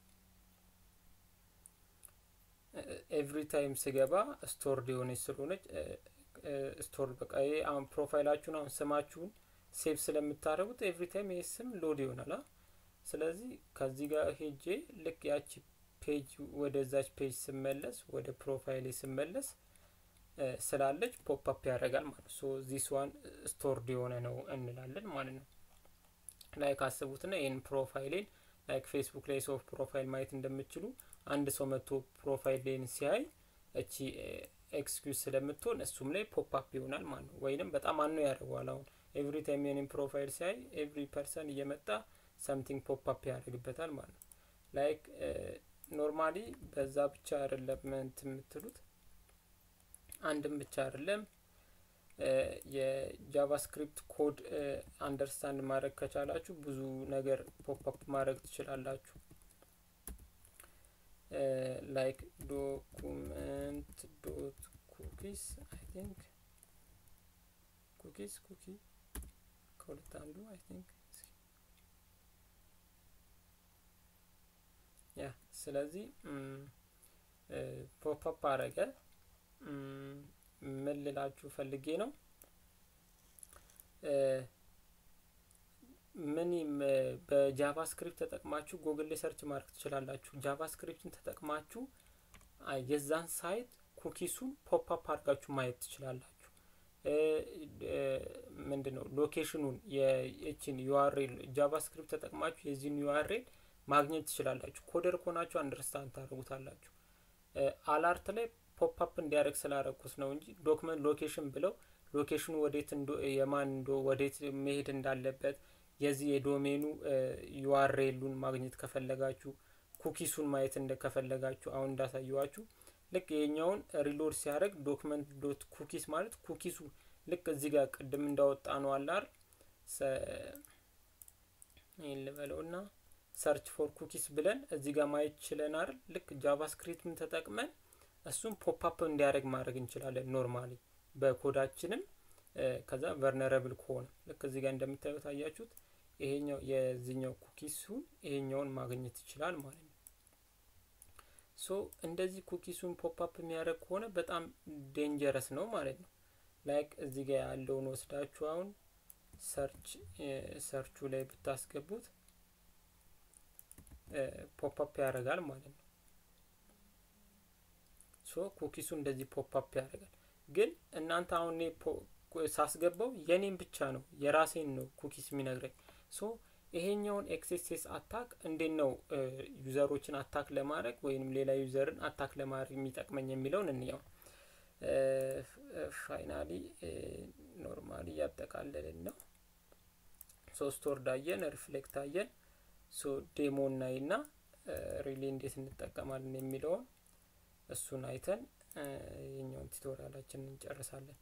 ኤቭሪ ታይም ስገባ ስቶርድ የሆነች ስለሆነች ስቶርድ በቃ ይሄ አሁን ፕሮፋይላችሁን አሁን ስማችሁን ሴቭ ስለምታደርጉት ኤቭሪ ታይም ይሄ ስም ሎድ ይሆናል። ስለዚህ ከዚህ ጋር ሄጄ ልክ ያቺ ፔጅ ወደዛች ፔጅ ስመለስ ወደ ፕሮፋይሌ ስመለስ ስላለች ፖፕ አፕ ያደርጋል ማለት ነው። ሶ ዚስ ዋን ስቶርድ የሆነ ነው እንላለን ማለት ነው። ላይክ አስቡትና ይህን ፕሮፋይሌን ላይክ ፌስቡክ ላይ ሰው ፕሮፋይል ማየት እንደምችሉ አንድ ሰው መጥቶ ፕሮፋይሌን ሲያይ እቺ ኤክስኪዩዝ ስለምትሆን እሱም ላይ ፖፕ አፕ ይሆናል ማለት ነው። ወይንም በጣም አኖ ያደርገዋል። አሁን ኤቭሪ ታይም የኔን ፕሮፋይል ሲያይ ኤቭሪ ፐርሰን እየመጣ ሰምቲንግ ፖፕ አፕ ያደርግበታል ማለት ነው። ላይክ ኖርማሊ በዛ ብቻ አይደለም እንትን የምትሉት አንድም ብቻ አይደለም የጃቫስክሪፕት ኮድ አንደርስታንድ ማድረግ ከቻላችሁ ብዙ ነገር ፖፕ አፕ ማድረግ ትችላላችሁ። ላይክ ዶኩመንት ዶት ኩኪስ አይ ቲንክ ኩኪስ ኩኪ ከሁለት አንዱ አይ ቲንክ ያ ስለዚህ ፖፕ አፕ አረገ። ምን ልላችሁ ፈልጌ ነው ምን በጃቫስክሪፕት ተጠቅማችሁ ጎግል ላይ ሰርች ማድረግ ትችላላችሁ። ጃቫስክሪፕትን ተጠቅማችሁ የዛን ሳይት ኩኪሱን ፖፕ አፕ አድርጋችሁ ማየት ትችላላችሁ። ምንድን ነው ሎኬሽኑን የችን ዩአርኤል ጃቫስክሪፕት ተጠቅማችሁ የዚህን ዩአርኤል ማግኘት ትችላላችሁ። ኮደር ከሆናችሁ አንደርስታንድ ታደርጉታላችሁ። አላርት ላይ ፖፕ አፕ እንዲያደርግ ስላደረግኩት ነው እንጂ ዶክመንት ሎኬሽን ብለው ሎኬሽኑ ወዴት የማን እንዶ ወዴት መሄድ እንዳለበት የዚህ የዶሜኑ ዩአርኤሉን ማግኘት ከፈለጋችሁ ኩኪሱን ማየት እንደ ከፈለጋችሁ አሁን እንዳሳየዋችሁ ልክ ይሄኛውን ሪሎድ ሲያደርግ ዶክመንት ዶት ኩኪስ ማለት ኩኪሱ ልክ እዚህ ጋር ቅድም እንዳወጣ ነው አላር ይህን ልበለው እና ሰርች ፎር ኩኪስ ብለን እዚህ ጋር ማየት ችለናል። ልክ ጃቫስክሪፕትን ተጠቅመን እሱም ፖፕ አፕ እንዲያደርግ ማድረግ እንችላለን ኖርማሊ በኮዳችንም ከዛ ቨርነረብል ከሆነ ልክ እዚህ ጋር እንደምታዩት አያችሁት ይሄኛው የዚህኛው ኩኪሱን ይሄኛውን ማግኘት ይችላል ማለት ነው። ሶ እንደዚህ ኩኪሱን ፖፕ አፕ የሚያደርግ ከሆነ በጣም ዴንጀረስ ነው ማለት ነው። ላይክ እዚህ ጋር ያለውን ወስዳችሁ አሁን ሰርች ሰርቹ ላይ ብታስገቡት ፖፕ አፕ ያደርጋል ማለት ነው። ሶ ኩኪሱ እንደዚህ ፖፕ አፕ ያደርጋል። ግን እናንተ አሁን ሳስገባው የኔን ብቻ ነው የራሴን ነው ኩኪስ የሚነግረኝ። ሶ ይሄኛውን ኤክሴሴስ አታክ እንዴት ነው ዩዘሮችን አታክ ለማድረግ ወይንም ሌላ ዩዘርን አታክ ለማድረግ የሚጠቅመኝ የሚለውን እንየው። ፋይናሊ ኖርማሊ እያጠቃለልን ነው። ሶስት ወርድ አየን፣ ሪፍሌክት አየን። ሶ ዴሞ እናይና ሪሊ እንዴት እንጠቀማለን የሚለውን እሱን አይተን የኛውን ቱቶሪያላችንን እንጨርሳለን።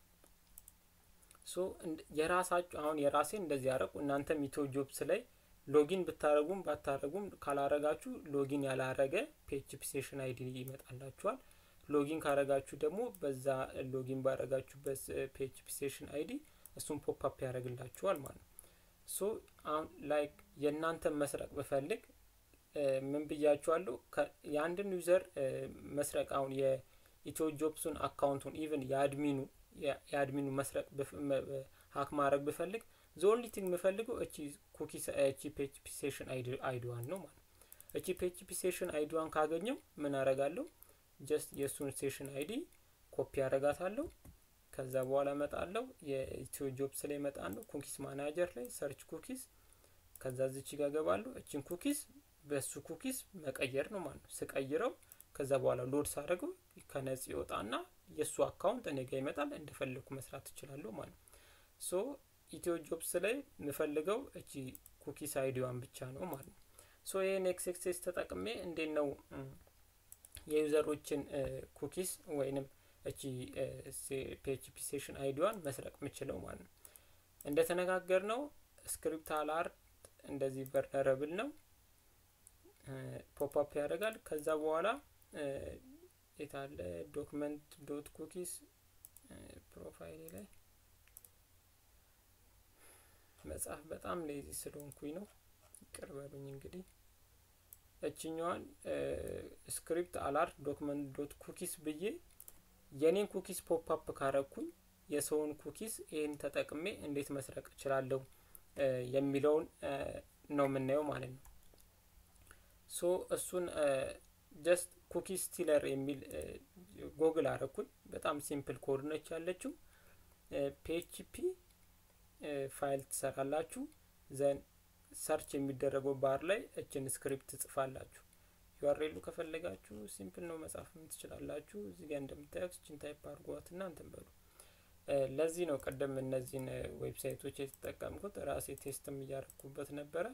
ሶ የራሳችሁ አሁን የራሴን እንደዚህ ያደረጉ እናንተም ኢትዮ ጆብስ ላይ ሎጊን ብታረጉም ባታረጉም ካላረጋችሁ ሎጊን ያላረገ ፒኤችፒ ሴሽን አይዲ ይመጣላችኋል። ሎጊን ካረጋችሁ ደግሞ በዛ ሎጊን ባረጋችሁበት ፒኤችፒ ሴሽን አይዲ እሱን ፖፕ አፕ ያደርግላችኋል ማለት ነው። ሶ አሁን ላይክ የእናንተን መስረቅ ብፈልግ ምን ብያችኋለሁ? የአንድን ዩዘር መስረቅ አሁን የኢትዮ ጆብሱን አካውንቱን ኢቨን የአድሚኑ የአድሚኑ መስረቅ ሀክ ማድረግ ብፈልግ ዘ ኦንሊ ቲንግ የምፈልገው እቺ ኩኪስ እቺ ፒኤችፒ ሴሽን አይዲዋን ነው ማለት ነው። እቺ ፒኤችፒ ሴሽን አይዲዋን ካገኘው ምን አረጋለሁ? ጀስት የእሱን ሴሽን አይዲ ኮፒ አረጋታለሁ። ከዛ በኋላ እመጣለሁ የኢትዮ ጆብስ ላይ እመጣለሁ ኩኪስ ማናጀር ላይ ሰርች ኩኪስ ከዛ ዝቺ ጋር ገባለሁ። እችን ኩኪስ በሱ ኩኪስ መቀየር ነው ማለት ነው። ስቀይረው ከዛ በኋላ ሎድ ሳደርገው ከነጽ ይወጣና የእሱ አካውንት እኔ ጋር ይመጣል። እንደፈለግኩ መስራት እችላለሁ ማለት ነው። ሶ ኢትዮ ጆብስ ላይ የምፈልገው እቺ ኩኪስ አይዲዋን ብቻ ነው ማለት ነው። ሶ ይህን ኤክስኤክሴስ ተጠቅሜ እንዴት ነው የዩዘሮችን ኩኪስ ወይንም እቺ ፒኤችፒ ሴሽን አይዲዋን መስረቅ የምችለው ማለት ነው። እንደተነጋገር ነው ስክሪፕት አላርት እንደዚህ ቨርነረብል ነው ፖፕአፕ ያደርጋል። ከዛ በኋላ የታለ ዶክመንት ዶት ኩኪስ ፕሮፋይል ላይ መጽሐፍ በጣም ሌዚ ስለሆንኩኝ ነው፣ ይቅር በሉኝ። እንግዲህ እችኛዋን ስክሪፕት አላርት ዶክመንት ዶት ኩኪስ ብዬ የኔን ኩኪስ ፖፕአፕ ካረኩኝ የሰውን ኩኪስ ይህን ተጠቅሜ እንዴት መስረቅ እችላለሁ የሚለውን ነው የምናየው ማለት ነው። ሶ እሱን ጀስት ኩኪስ ስቲለር የሚል ጎግል አረኩኝ። በጣም ሲምፕል ኮድ ነች ያለችው። ፒኤችፒ ፋይል ትሰራላችሁ። ዘን ሰርች የሚደረገው ባር ላይ እችን ስክሪፕት ትጽፋላችሁ። ዩአርኤሉ ከፈለጋችሁ ሲምፕል ነው መጻፍም ትችላላችሁ። እዚህ ጋር እንደምታዩት እችን ታይፕ አድርጓት እና እንትን በሉ። ለዚህ ነው ቀደም እነዚህን ዌብሳይቶች የተጠቀምኩት ራሴ ቴስትም እያረኩበት ነበረ።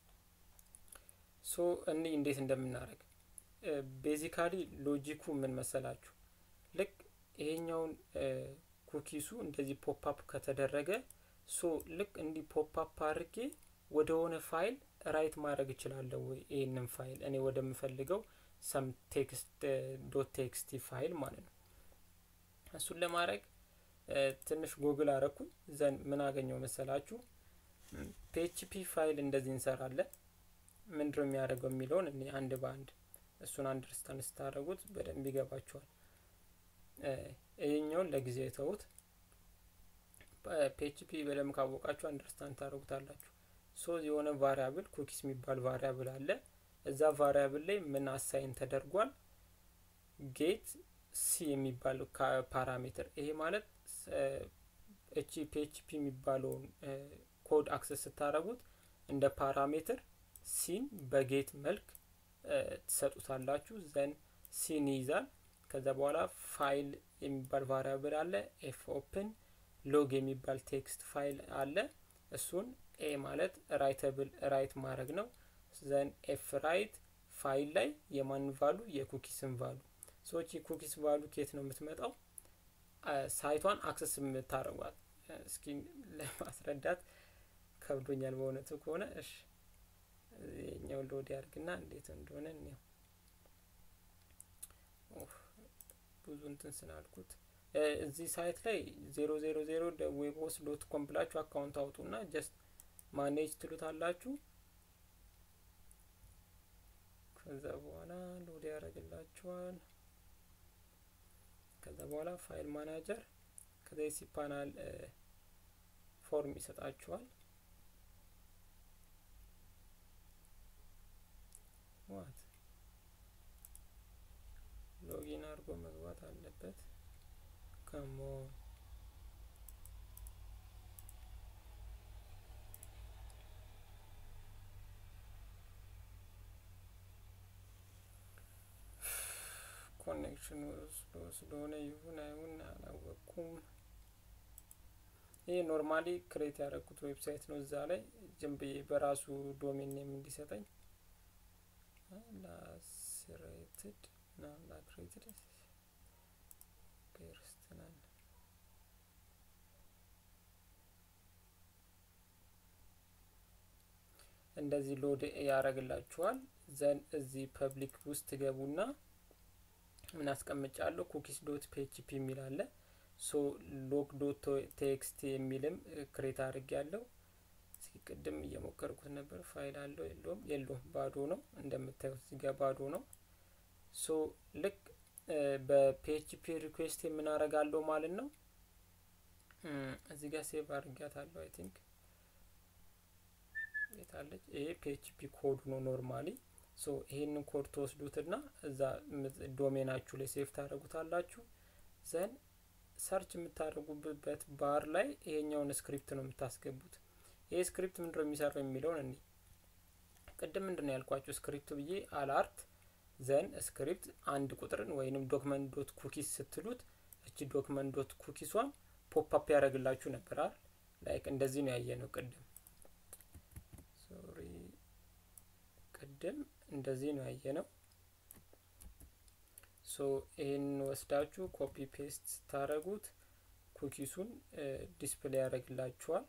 ሶ እኒ እንዴት እንደምናደርግ ቤዚካሊ ሎጂኩ ምን መሰላችሁ? ልክ ይሄኛውን ኩኪሱ እንደዚህ ፖፕአፕ ከተደረገ ሶ ልክ እንዲህ ፖፕአፕ አድርጌ ወደ ሆነ ፋይል ራይት ማድረግ እችላለሁ ወይ? ይህንን ፋይል እኔ ወደምፈልገው ሰም ቴክስት ዶት ቴክስቲ ፋይል ማለት ነው። እሱን ለማድረግ ትንሽ ጉግል አረኩኝ። ዘን ምን አገኘው መሰላችሁ? ፒኤችፒ ፋይል እንደዚህ እንሰራለን። ምንድነው የሚያደርገው የሚለውን እኔ አንድ በአንድ እሱን አንደርስታንድ ስታደርጉት በደንብ ይገባችኋል። ይህኛውን ለጊዜ ተዉት። ፒኤችፒ በደንብ ካወቃችሁ አንደርስታንድ ታደርጉታላችሁ። ሶ የሆነ ቫሪያብል ኩኪስ የሚባል ቫሪያብል አለ። እዛ ቫሪያብል ላይ ምን አሳይን ተደርጓል? ጌት ሲ የሚባል ፓራሜትር። ይሄ ማለት እቺ ፒኤችፒ የሚባለውን ኮድ አክሰስ ስታደርጉት እንደ ፓራሜትር ሲን በጌት መልክ ትሰጡታላችሁ። ዘን ሲን ይይዛል። ከዛ በኋላ ፋይል የሚባል ቫሪያብል አለ። ኤፍ ኦፕን ሎግ የሚባል ቴክስት ፋይል አለ። እሱን ኤ ማለት ራይተብል ራይት ማድረግ ነው። ዘን ኤፍ ራይት ፋይል ላይ የማን ቫሉ የኩኪስን ቫሉ ሰዎች የኩኪስ ቫሉ ኬት ነው የምትመጣው? ሳይቷን አክሰስ የምታደርጓት እስኪ ለማስረዳት ከብዶኛል በእውነቱ ከሆነ እሺ የኛው ሎድ ያርግና እንዴት እንደሆነ እኔው ብዙ እንትን ስላልኩት እዚህ ሳይት ላይ ዜሮ ዜሮ ዜሮ ዌብሆስ ዶት ኮም ብላችሁ አካውንት አውጡና ጀስት ማኔጅ ትሉታላችሁ። ከዛ በኋላ ሎድ ያደርግላችኋል። ከዛ በኋላ ፋይል ማናጀር ከዛ የሲፓናል ፎርም ይሰጣችኋል። ዋት ሎጊን አድርጎ መግባት አለበት። ከሞ ኮኔክሽን ወስዶ ስለሆነ ይሁን አይሁን አላወቅኩም። ይህ ኖርማሊ ክሬት ያደረግኩት ዌብሳይት ነው። እዛ ላይ ዝም ብዬ በራሱ ዶሜን ኔም እንዲሰጠኝ ላስሬትድ ና ላክሬትድ ፔርስትናል እንደዚህ ሎድ ያደረግላችኋል። ዘን እዚህ ፐብሊክ ውስጥ ትገቡና ምን አስቀምጫለሁ ኩኪስ ዶት ፒኤችፒ የሚል አለ። ሶ ሎግ ዶት ቴክስት የሚልም ክሬት አድርግ ያለው ቅድም እየሞከርኩት ነበር። ፋይል አለው የለውም? የለውም፣ ባዶ ነው። እንደምታዩት እዚህ ጋር ባዶ ነው። ሶ ልክ በፒኤችፒ ሪኩዌስት የምናረጋለው ማለት ነው። እዚህ ጋር ሴቭ አድርጊያታለሁ አይ ቲንክ የታለች ይሄ ፒኤችፒ ኮዱ ነው ኖርማሊ ሶ ይሄንን ኮድ ትወስዱትና እዛ ዶሜናችሁ ላይ ሴቭ ታደረጉታላችሁ ዘን ሰርች የምታደርጉበት ባር ላይ ይሄኛውን ስክሪፕት ነው የምታስገቡት ይሄ ስክሪፕት ምንድነው የሚሰራው የሚለውን እኔ ቅድም ምንድን ነው ያልኳችሁ ስክሪፕት ብዬ አላርት ዘን ስክሪፕት አንድ ቁጥርን ወይንም ዶክመንት ዶት ኩኪስ ስትሉት እቺ ዶክመንት ዶት ኩኪሷን ፖፕ አፕ ያደረግላችሁ ነበር አይደል ላይክ እንደዚህ ነው ያየ ነው ቅድም ሶሪ ቅድም እንደዚህ ነው ያየ ነው ሶ ይህን ወስዳችሁ ኮፒ ፔስት ስታደረጉት ኩኪሱን ዲስፕሌይ ያደረግላችኋል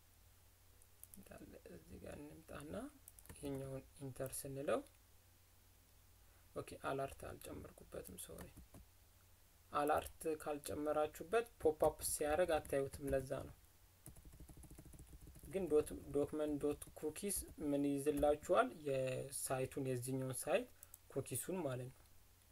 እዚህ ጋር እንምጣና ይሄኛውን ኢንተር ስንለው ኦኬ አላርት አልጨመርኩበትም ሶሪ አላርት ካልጨመራችሁበት ፖፕ አፕ ሲያደርግ አታዩትም ለዛ ነው ግን ዶክመንት ዶት ኩኪስ ምን ይዝላችኋል የሳይቱን የዚህኛውን ሳይት ኩኪሱን ማለት ነው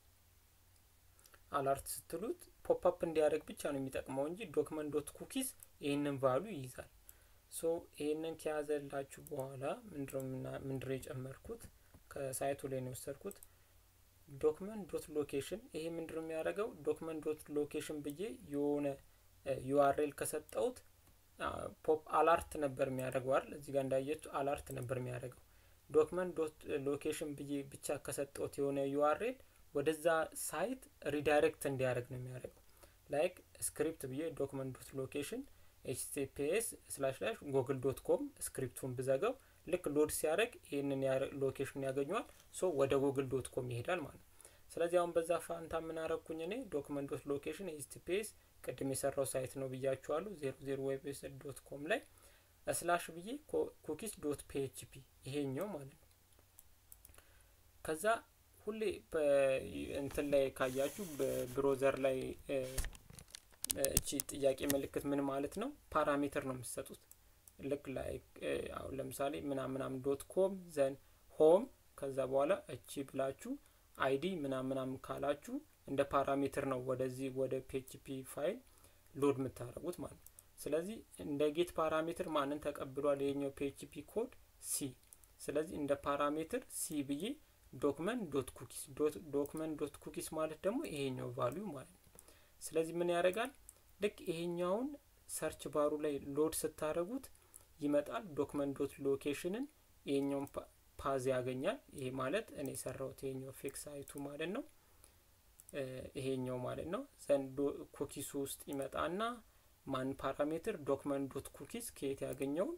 አላርት ስትሉት ፖፕ አፕ እንዲያደርግ ብቻ ነው የሚጠቅመው እንጂ ዶክመንት ዶት ኩኪስ ይህንን ቫሉ ይይዛል ሶ ይህንን ከያዘላችሁ በኋላ ምንድነው የጨመርኩት ከሳይቱ ላይ ነው የወሰድኩት ዶክመንት ዶት ሎኬሽን ይሄ ምንድነው የሚያደርገው ዶክመንት ዶት ሎኬሽን ብዬ የሆነ ዩአርኤል ከሰጠውት ፖፕ አላርት ነበር የሚያደርገው አይደል እዚህ ጋር እንዳየችው አላርት ነበር የሚያደርገው ዶክመንት ዶት ሎኬሽን ብዬ ብቻ ከሰጠውት የሆነ ዩአርኤል ወደዛ ሳይት ሪዳይሬክት እንዲያደርግ ነው የሚያደርገው ላይክ ስክሪፕት ብዬ ዶክመንት ዶት ሎኬሽን ኤችቲፒኤስ ስላሽ ስላሽ ጉግል ዶት ኮም ስክሪፕቱን ብዘጋው ልክ ሎድ ሲያደርግ ይህንን ሎኬሽን ያገኘዋል ሶ ወደ ጉግል ዶት ኮም ይሄዳል ማለት ነው ስለዚህ አሁን በዛ ፋንታ የምናረግኩኝ እኔ ዶክመንት ዶት ሎኬሽን ኤችቲፒኤስ ቅድም የሰራው ሳይት ነው ብያችኋሉ ዜሮ ዜሮ ዌብሳይት ዶት ኮም ላይ ስላሽ ብዬ ኩኪስ ዶት ፒኤችፒ ይሄኛው ማለት ነው ከዛ ሁሌ እንትን ላይ ካያችሁ በብሮዘር ላይ እቺ ጥያቄ ምልክት ምን ማለት ነው ፓራሜትር ነው የምትሰጡት ልክ ላይ አሁን ለምሳሌ ምናምናም ዶት ኮም ዘን ሆም ከዛ በኋላ እቺ ብላችሁ አይዲ ምናምናም ካላችሁ እንደ ፓራሜትር ነው ወደዚህ ወደ ፒኤችፒ ፋይል ሎድ የምታደርጉት ማለት ነው ስለዚህ እንደ ጌት ፓራሜትር ማንን ተቀብሏል ይሄኛው ፒኤችፒ ኮድ ሲ ስለዚህ እንደ ፓራሜትር ሲ ብዬ ዶክመንት ዶት ኩኪስ ዶክመንት ዶት ኩኪስ ማለት ደግሞ ይሄኛው ቫሊዩ ማለት ነው ስለዚህ ምን ያደርጋል ልክ ይሄኛውን ሰርች ባሩ ላይ ሎድ ስታደረጉት ይመጣል ዶክመንት ዶት ሎኬሽንን ይሄኛውን ፓዝ ያገኛል ይሄ ማለት እኔ የሰራውት ይሄኛው ፌክ ሳይቱ ማለት ነው ይሄኛው ማለት ነው ዘንድ ኩኪሱ ውስጥ ይመጣና ማን ፓራሜትር ዶክመንት ዶት ኩኪስ ከየት ያገኘውን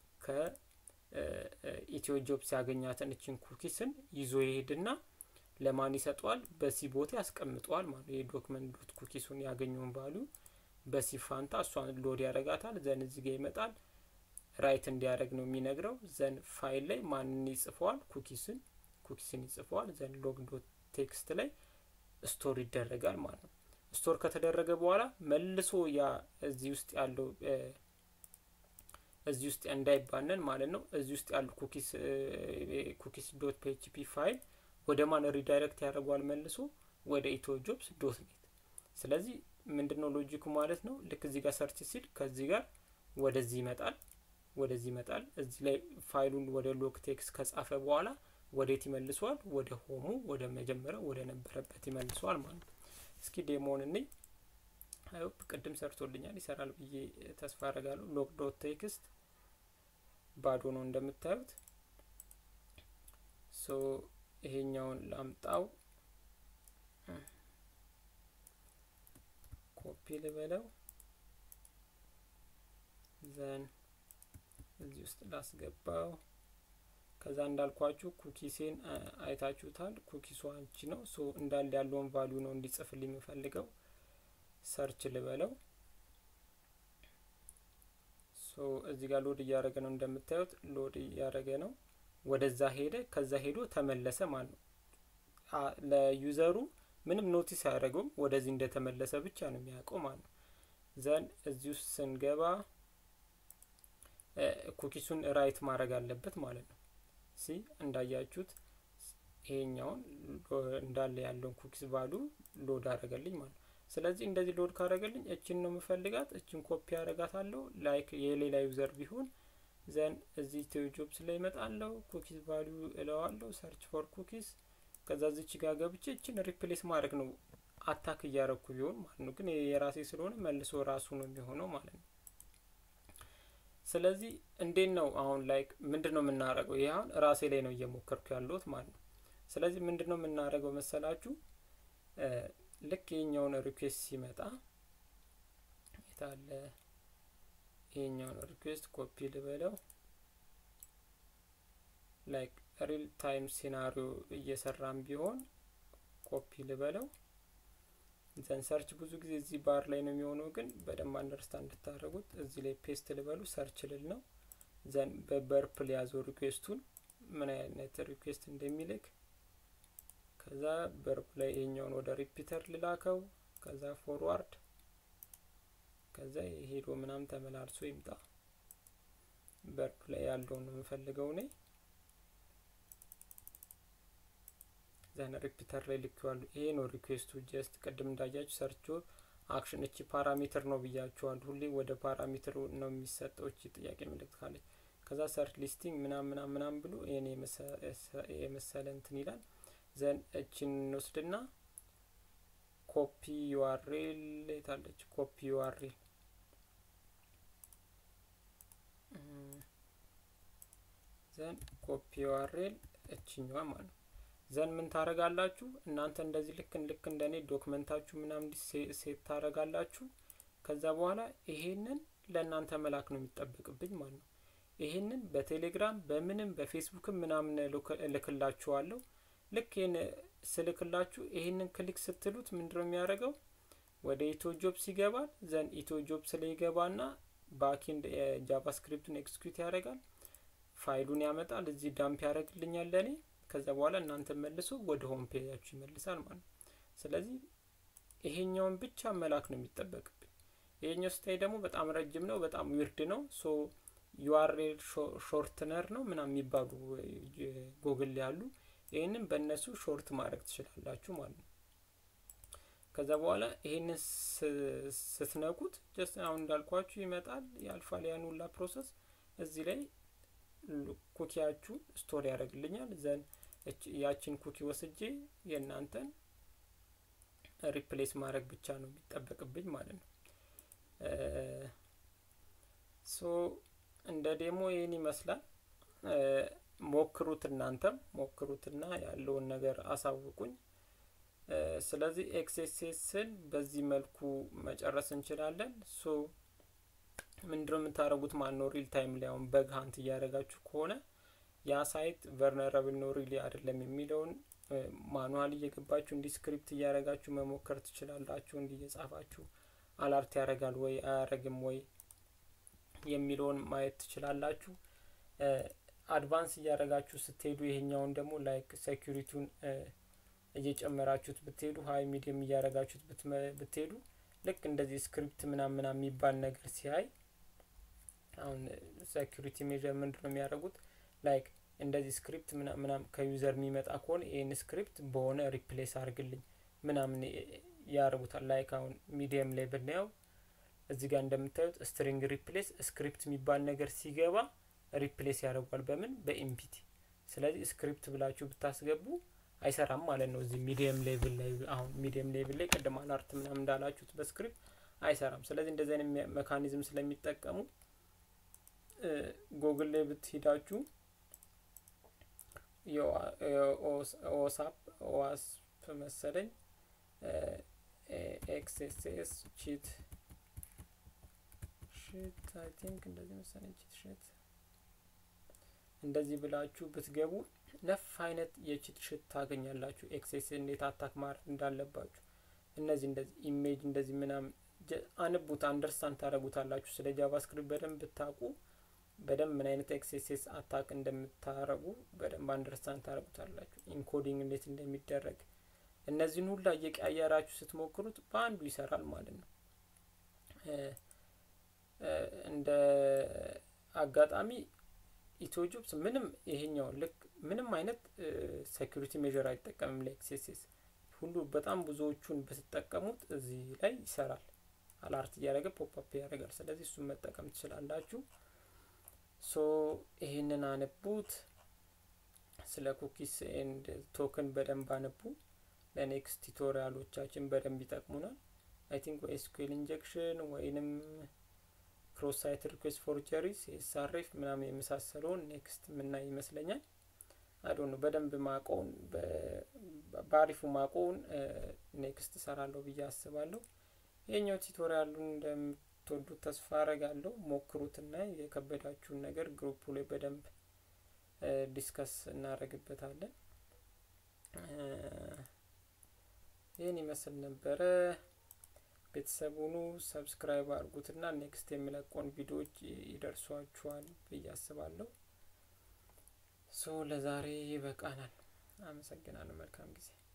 ከኢትዮ ጆብስ ያገኛትን እችን ኩኪስን ይዞ ይሄድና ለማን ይሰጠዋል በሲ ቦታ ያስቀምጠዋል ማለት ይሄ ዶክመንት ዶት ኩኪሱን ያገኘውን ቫሉ በሲ ፋንታ እሷን ሎድ ያደርጋታል ዘን እዚህ ጋር ይመጣል ራይት እንዲያደርግ ነው የሚነግረው ዘን ፋይል ላይ ማንን ይጽፈዋል ኩኪስን ኩኪስን ይጽፈዋል ዘን ሎግ ዶት ቴክስት ላይ ስቶር ይደረጋል ማለት ነው ስቶር ከተደረገ በኋላ መልሶ ያ እዚህ ውስጥ ያለው እዚህ ውስጥ እንዳይባነን ማለት ነው እዚህ ውስጥ ያሉ ኩኪስ ኩኪስ ዶት ፒኤችፒ ፋይል ወደ ማን ሪዳይሬክት ያደርገዋል መልሶ ወደ ኢትዮ ጆብስ ዶት ኔት ስለዚህ ምንድነው ሎጂኩ ማለት ነው ልክ እዚህ ጋር ሰርች ሲል ከዚህ ጋር ወደዚህ ይመጣል ወደዚህ ይመጣል እዚህ ላይ ፋይሉን ወደ ሎግ ቴክስት ከጻፈ በኋላ ወዴት ይመልሰዋል ወደ ሆሙ ወደ መጀመሪያው ወደ ነበረበት ይመልሰዋል ማለት ነው እስኪ ዴሞን እኔ አይሆፕ ቅድም ሰርቶልኛል ይሰራል ብዬ ተስፋ አረጋለሁ ሎግ ዶት ቴክስት ባዶ ነው እንደምታዩት ሶ ይሄኛውን ላምጣው ኮፒ ልበለው ዘን እዚህ ውስጥ ላስገባው ከዛ እንዳልኳችሁ ኩኪሴን አይታችሁታል ኩኪሱ አንቺ ነው ሶ እንዳለ ያለውን ቫሊዩ ነው እንዲጽፍልኝ የምፈልገው ሰርች ልበለው ሶ እዚህ ጋር ሎድ እያደረገ ነው እንደምታዩት ሎድ እያደረገ ነው ወደዛ ሄደ ከዛ ሄዶ ተመለሰ ማለት ነው ለዩዘሩ ምንም ኖቲስ አያደረገውም ወደዚህ እንደተመለሰ ብቻ ነው የሚያውቀው ማለት ነው ዘን እዚህ ውስጥ ስንገባ ኩኪሱን ራይት ማድረግ አለበት ማለት ነው ሲ እንዳያችሁት ይሄኛውን እንዳለ ያለውን ኩኪስ ቫሉ ሎድ አደረገልኝ ማለት ነው ስለዚህ እንደዚህ ሎድ ካደረገልኝ እችን ነው የምፈልጋት። እችን ኮፒ ያደረጋታለሁ ላይክ የሌላ ዩዘር ቢሆን ዘን እዚህ ቴዮ ጆብስ ላይ ይመጣለሁ። ኩኪስ ቫሊዩ እለዋለሁ ሰርች ፎር ኩኪስ። ከዛ እዚች ጋር ገብቼ እችን ሪፕሌስ ማድረግ ነው አታክ እያረኩ ቢሆን ማለት ነው። ግን የራሴ ስለሆነ መልሶ ራሱ ነው የሚሆነው ማለት ነው። ስለዚህ እንዴት ነው አሁን ላይክ ምንድን ነው የምናደርገው? ይህ አሁን ራሴ ላይ ነው እየሞከርኩ ያለሁት ማለት ነው። ስለዚህ ምንድን ነው የምናደርገው መሰላችሁ? ልክ ይሄኛውን ሪኩዌስት ሲመጣ የታለ ይሄኛውን ሪኩዌስት ኮፒ ልበለው ላይክ ሪል ታይም ሲናሪዮ እየሰራም ቢሆን ኮፒ ልበለው ዘን ሰርች ብዙ ጊዜ እዚህ ባር ላይ ነው የሚሆነው፣ ግን በደንብ አንደርስታንድ እንድታደርጉት እዚህ ላይ ፔስት ልበሉ ሰርች ልል ነው። ዘን በበርፕል ያዘው ሪኩዌስቱን ምን አይነት ሪኩዌስት እንደሚልክ ከዛ በርፕ ላይ ይሄኛውን ወደ ሪፒተር ልላከው። ከዛ ፎርዋርድ ከዛ ሄዶ ምናምን ተመላልሶ ይምጣ። በርፕ ላይ ያለውን ነው የምፈልገው እኔ ዘን ሪፒተር ላይ ልኬዋለሁ። ይሄ ነው ሪኩዌስቱ። ጀስት ቅድም እንዳያችሁ ሰርች አክሽን እቺ ፓራሜትር ነው ብያችኋለሁ። ሁሌ ወደ ፓራሜትር ነው የሚሰጠው እቺ ጥያቄ ምልክት ካለች። ከዛ ሰርች ሊስቲንግ ምናም ምናም ምናም ብሎ ይሄን የመሰለ እንትን ይላል። ዘን እችን እንወስድና ኮፒ ዩአርኤል የታለች? ኮፒ ዩአርኤል ዘን ኮፒ ዩአርኤል እችኛዋ ማለት ነው። ዘን ምን ታረጋላችሁ እናንተ እንደዚህ ልክ ልክ እንደኔ ዶክመንታችሁ ምናምን ሴት ታረጋላችሁ። ከዛ በኋላ ይሄንን ለእናንተ መላክ ነው የሚጠበቅብኝ ማለት ነው። ይሄንን በቴሌግራም በምንም በፌስቡክም ምናምን እልክላችኋለሁ። ልክ ይህን ስልክላችሁ ይሄንን ክሊክ ስትሉት ምንድነው የሚያደርገው ወደ ኢትዮ ጆብስ ይገባል። ዘን ኢትዮ ጆብስ ላይ ይገባና ባኪንድ ጃቫስክሪፕቱን ኤክስኪዩት ያደርጋል። ፋይሉን ያመጣል። እዚህ ዳምፕ ያደርግልኛል ለእኔ ከዛ በኋላ እናንተ መልሶ ወደ ሆም ፔጃችሁ ይመልሳል ማለት ነው። ስለዚህ ይሄኛውን ብቻ መላክ ነው የሚጠበቅብኝ። ይሄኛው ስታይ ደግሞ በጣም ረጅም ነው፣ በጣም ዊርድ ነው። ሶ ዩአርኤል ሾርትነር ነው ምናምን የሚባሉ ጎግል ያሉ ይህንን በእነሱ ሾርት ማድረግ ትችላላችሁ ማለት ነው። ከዛ በኋላ ይሄንን ስትነኩት ጀስት አሁን እንዳልኳችሁ ይመጣል፣ ያልፋል ያን ሁላ ፕሮሰስ እዚህ ላይ ኩኪያችሁን ስቶር ያደርግልኛል። ዘን ያችን ኩኪ ወስጄ የእናንተን ሪፕሌስ ማድረግ ብቻ ነው የሚጠበቅብኝ ማለት ነው። ሶ እንደ ዴሞ ይህን ይመስላል። ሞክሩት፣ እናንተም ሞክሩትና ያለውን ነገር አሳውቁኝ። ስለዚህ ኤክስኤስኤስን በዚህ መልኩ መጨረስ እንችላለን። ሶ ምንድነው የምታደርጉት? ማን ነው ሪል ታይም ላይ አሁን በግ ሀንት እያደረጋችሁ ከሆነ ያ ሳይት ቨርነረብል ነው ሪሊ አይደለም የሚለውን ማኑዋል እየገባችሁ እንዲህ ስክሪፕት እያደረጋችሁ መሞከር ትችላላችሁ። እንዲህ እየጻፋችሁ አላርት ያደርጋል ወይ አያደርግም ወይ የሚለውን ማየት ትችላላችሁ። አድቫንስ እያደረጋችሁ ስትሄዱ ይሄኛውን ደግሞ ላይክ ሴኩሪቲውን እየጨመራችሁት ብትሄዱ ሀይ ሚዲየም እያደረጋችሁት ብትሄዱ ልክ እንደዚህ ስክሪፕት ምናምን ምናምን የሚባል ነገር ሲያይ አሁን ሴኩሪቲ ሜዥር ምንድን ነው የሚያደርጉት? ላይክ እንደዚህ ስክሪፕት ምናምን ከዩዘር የሚመጣ ከሆነ ይህን ስክሪፕት በሆነ ሪፕሌስ አድርግልኝ ምናምን ያደርጉታል። ላይክ አሁን ሚዲየም ላይ ብናየው እዚህ ጋር እንደምታዩት ስትሪንግ ሪፕሌስ ስክሪፕት የሚባል ነገር ሲገባ ሪፕሌስ ያደርጓል። በምን በኢምፒቲ። ስለዚህ ስክሪፕት ብላችሁ ብታስገቡ አይሰራም ማለት ነው። እዚህ ሚዲየም ሌቭል ላይ አሁን ሚዲየም ሌቭል ላይ ቅድም አላርት ምናምን እንዳላችሁት በስክሪፕት አይሰራም። ስለዚህ እንደዚህ አይነት ሜካኒዝም ስለሚጠቀሙ ጎግል ላይ ብትሄዳችሁ ኦሳፕ ኦዋስፕ መሰለኝ ኤክስኤስኤስ ቺት ሽት አይ ቲንክ እንደዚህ መሰለኝ ቺት ሽት እንደዚህ ብላችሁ ብትገቡ ነፍ አይነት የቺት ሽት ታገኛላችሁ። ኤክሴስ እንዴት አታክ ማድረግ እንዳለባችሁ እነዚህ እንደዚህ ኢሜጅ እንደዚህ ምናምን አንቡት አንደርስታንድ ታደረጉታላችሁ። ስለ ጃቫስክሪፕት በደንብ ብታውቁ በደንብ ምን አይነት ኤክሴስ አታክ እንደምታረጉ በደንብ አንደርስታንድ ታደረጉታላችሁ። ኢንኮዲንግ እንዴት እንደሚደረግ እነዚህን ሁላ እየቀያየራችሁ ስትሞክሩት በአንዱ ይሰራል ማለት ነው። እንደ አጋጣሚ ኢትዮ ጆብስ ምንም ይሄኛው ልክ ምንም አይነት ሴኩሪቲ ሜዥር አይጠቀምም ለኤክሴስስ ሁሉ በጣም ብዙዎቹን ብትጠቀሙት እዚህ ላይ ይሰራል። አላርት እያደረገ ፖፕአፕ ያደርጋል። ስለዚህ እሱን መጠቀም ትችላላችሁ። ሶ ይህንን አነቡት። ስለ ኩኪስ ኤንድ ቶክን በደንብ አነቡ። ለኔክስት ቱቶሪያሎቻችን በደንብ ይጠቅሙናል። አይ ቲንክ ወይ ኤስኩኤል ኢንጀክሽን ወይንም ክሮስ ሳይት ሪኩዌስት ፎርጀሪስ ኤስአርኤፍ ምናምን የመሳሰለውን ኔክስት ምናይ ይመስለኛል። አዶ ነው በደንብ ማቆውን በአሪፉ ማቆውን ኔክስት እሰራለሁ ብዬ አስባለሁ። ይህኛው ቱቶሪያሉን እንደምትወዱት ተስፋ አረጋለሁ። ሞክሩትና የከበዳችሁን ነገር ግሩፑ ላይ በደንብ ዲስከስ እናደርግበታለን። ይህን ይመስል ነበረ። ቤተሰቡኑ ሰብስክራይብ አድርጉትና ኔክስት የሚለቀውን ቪዲዮዎች ይደርሷችኋል ብዬ አስባለሁ። ሶ ለዛሬ ይበቃናል። አመሰግናለሁ። መልካም ጊዜ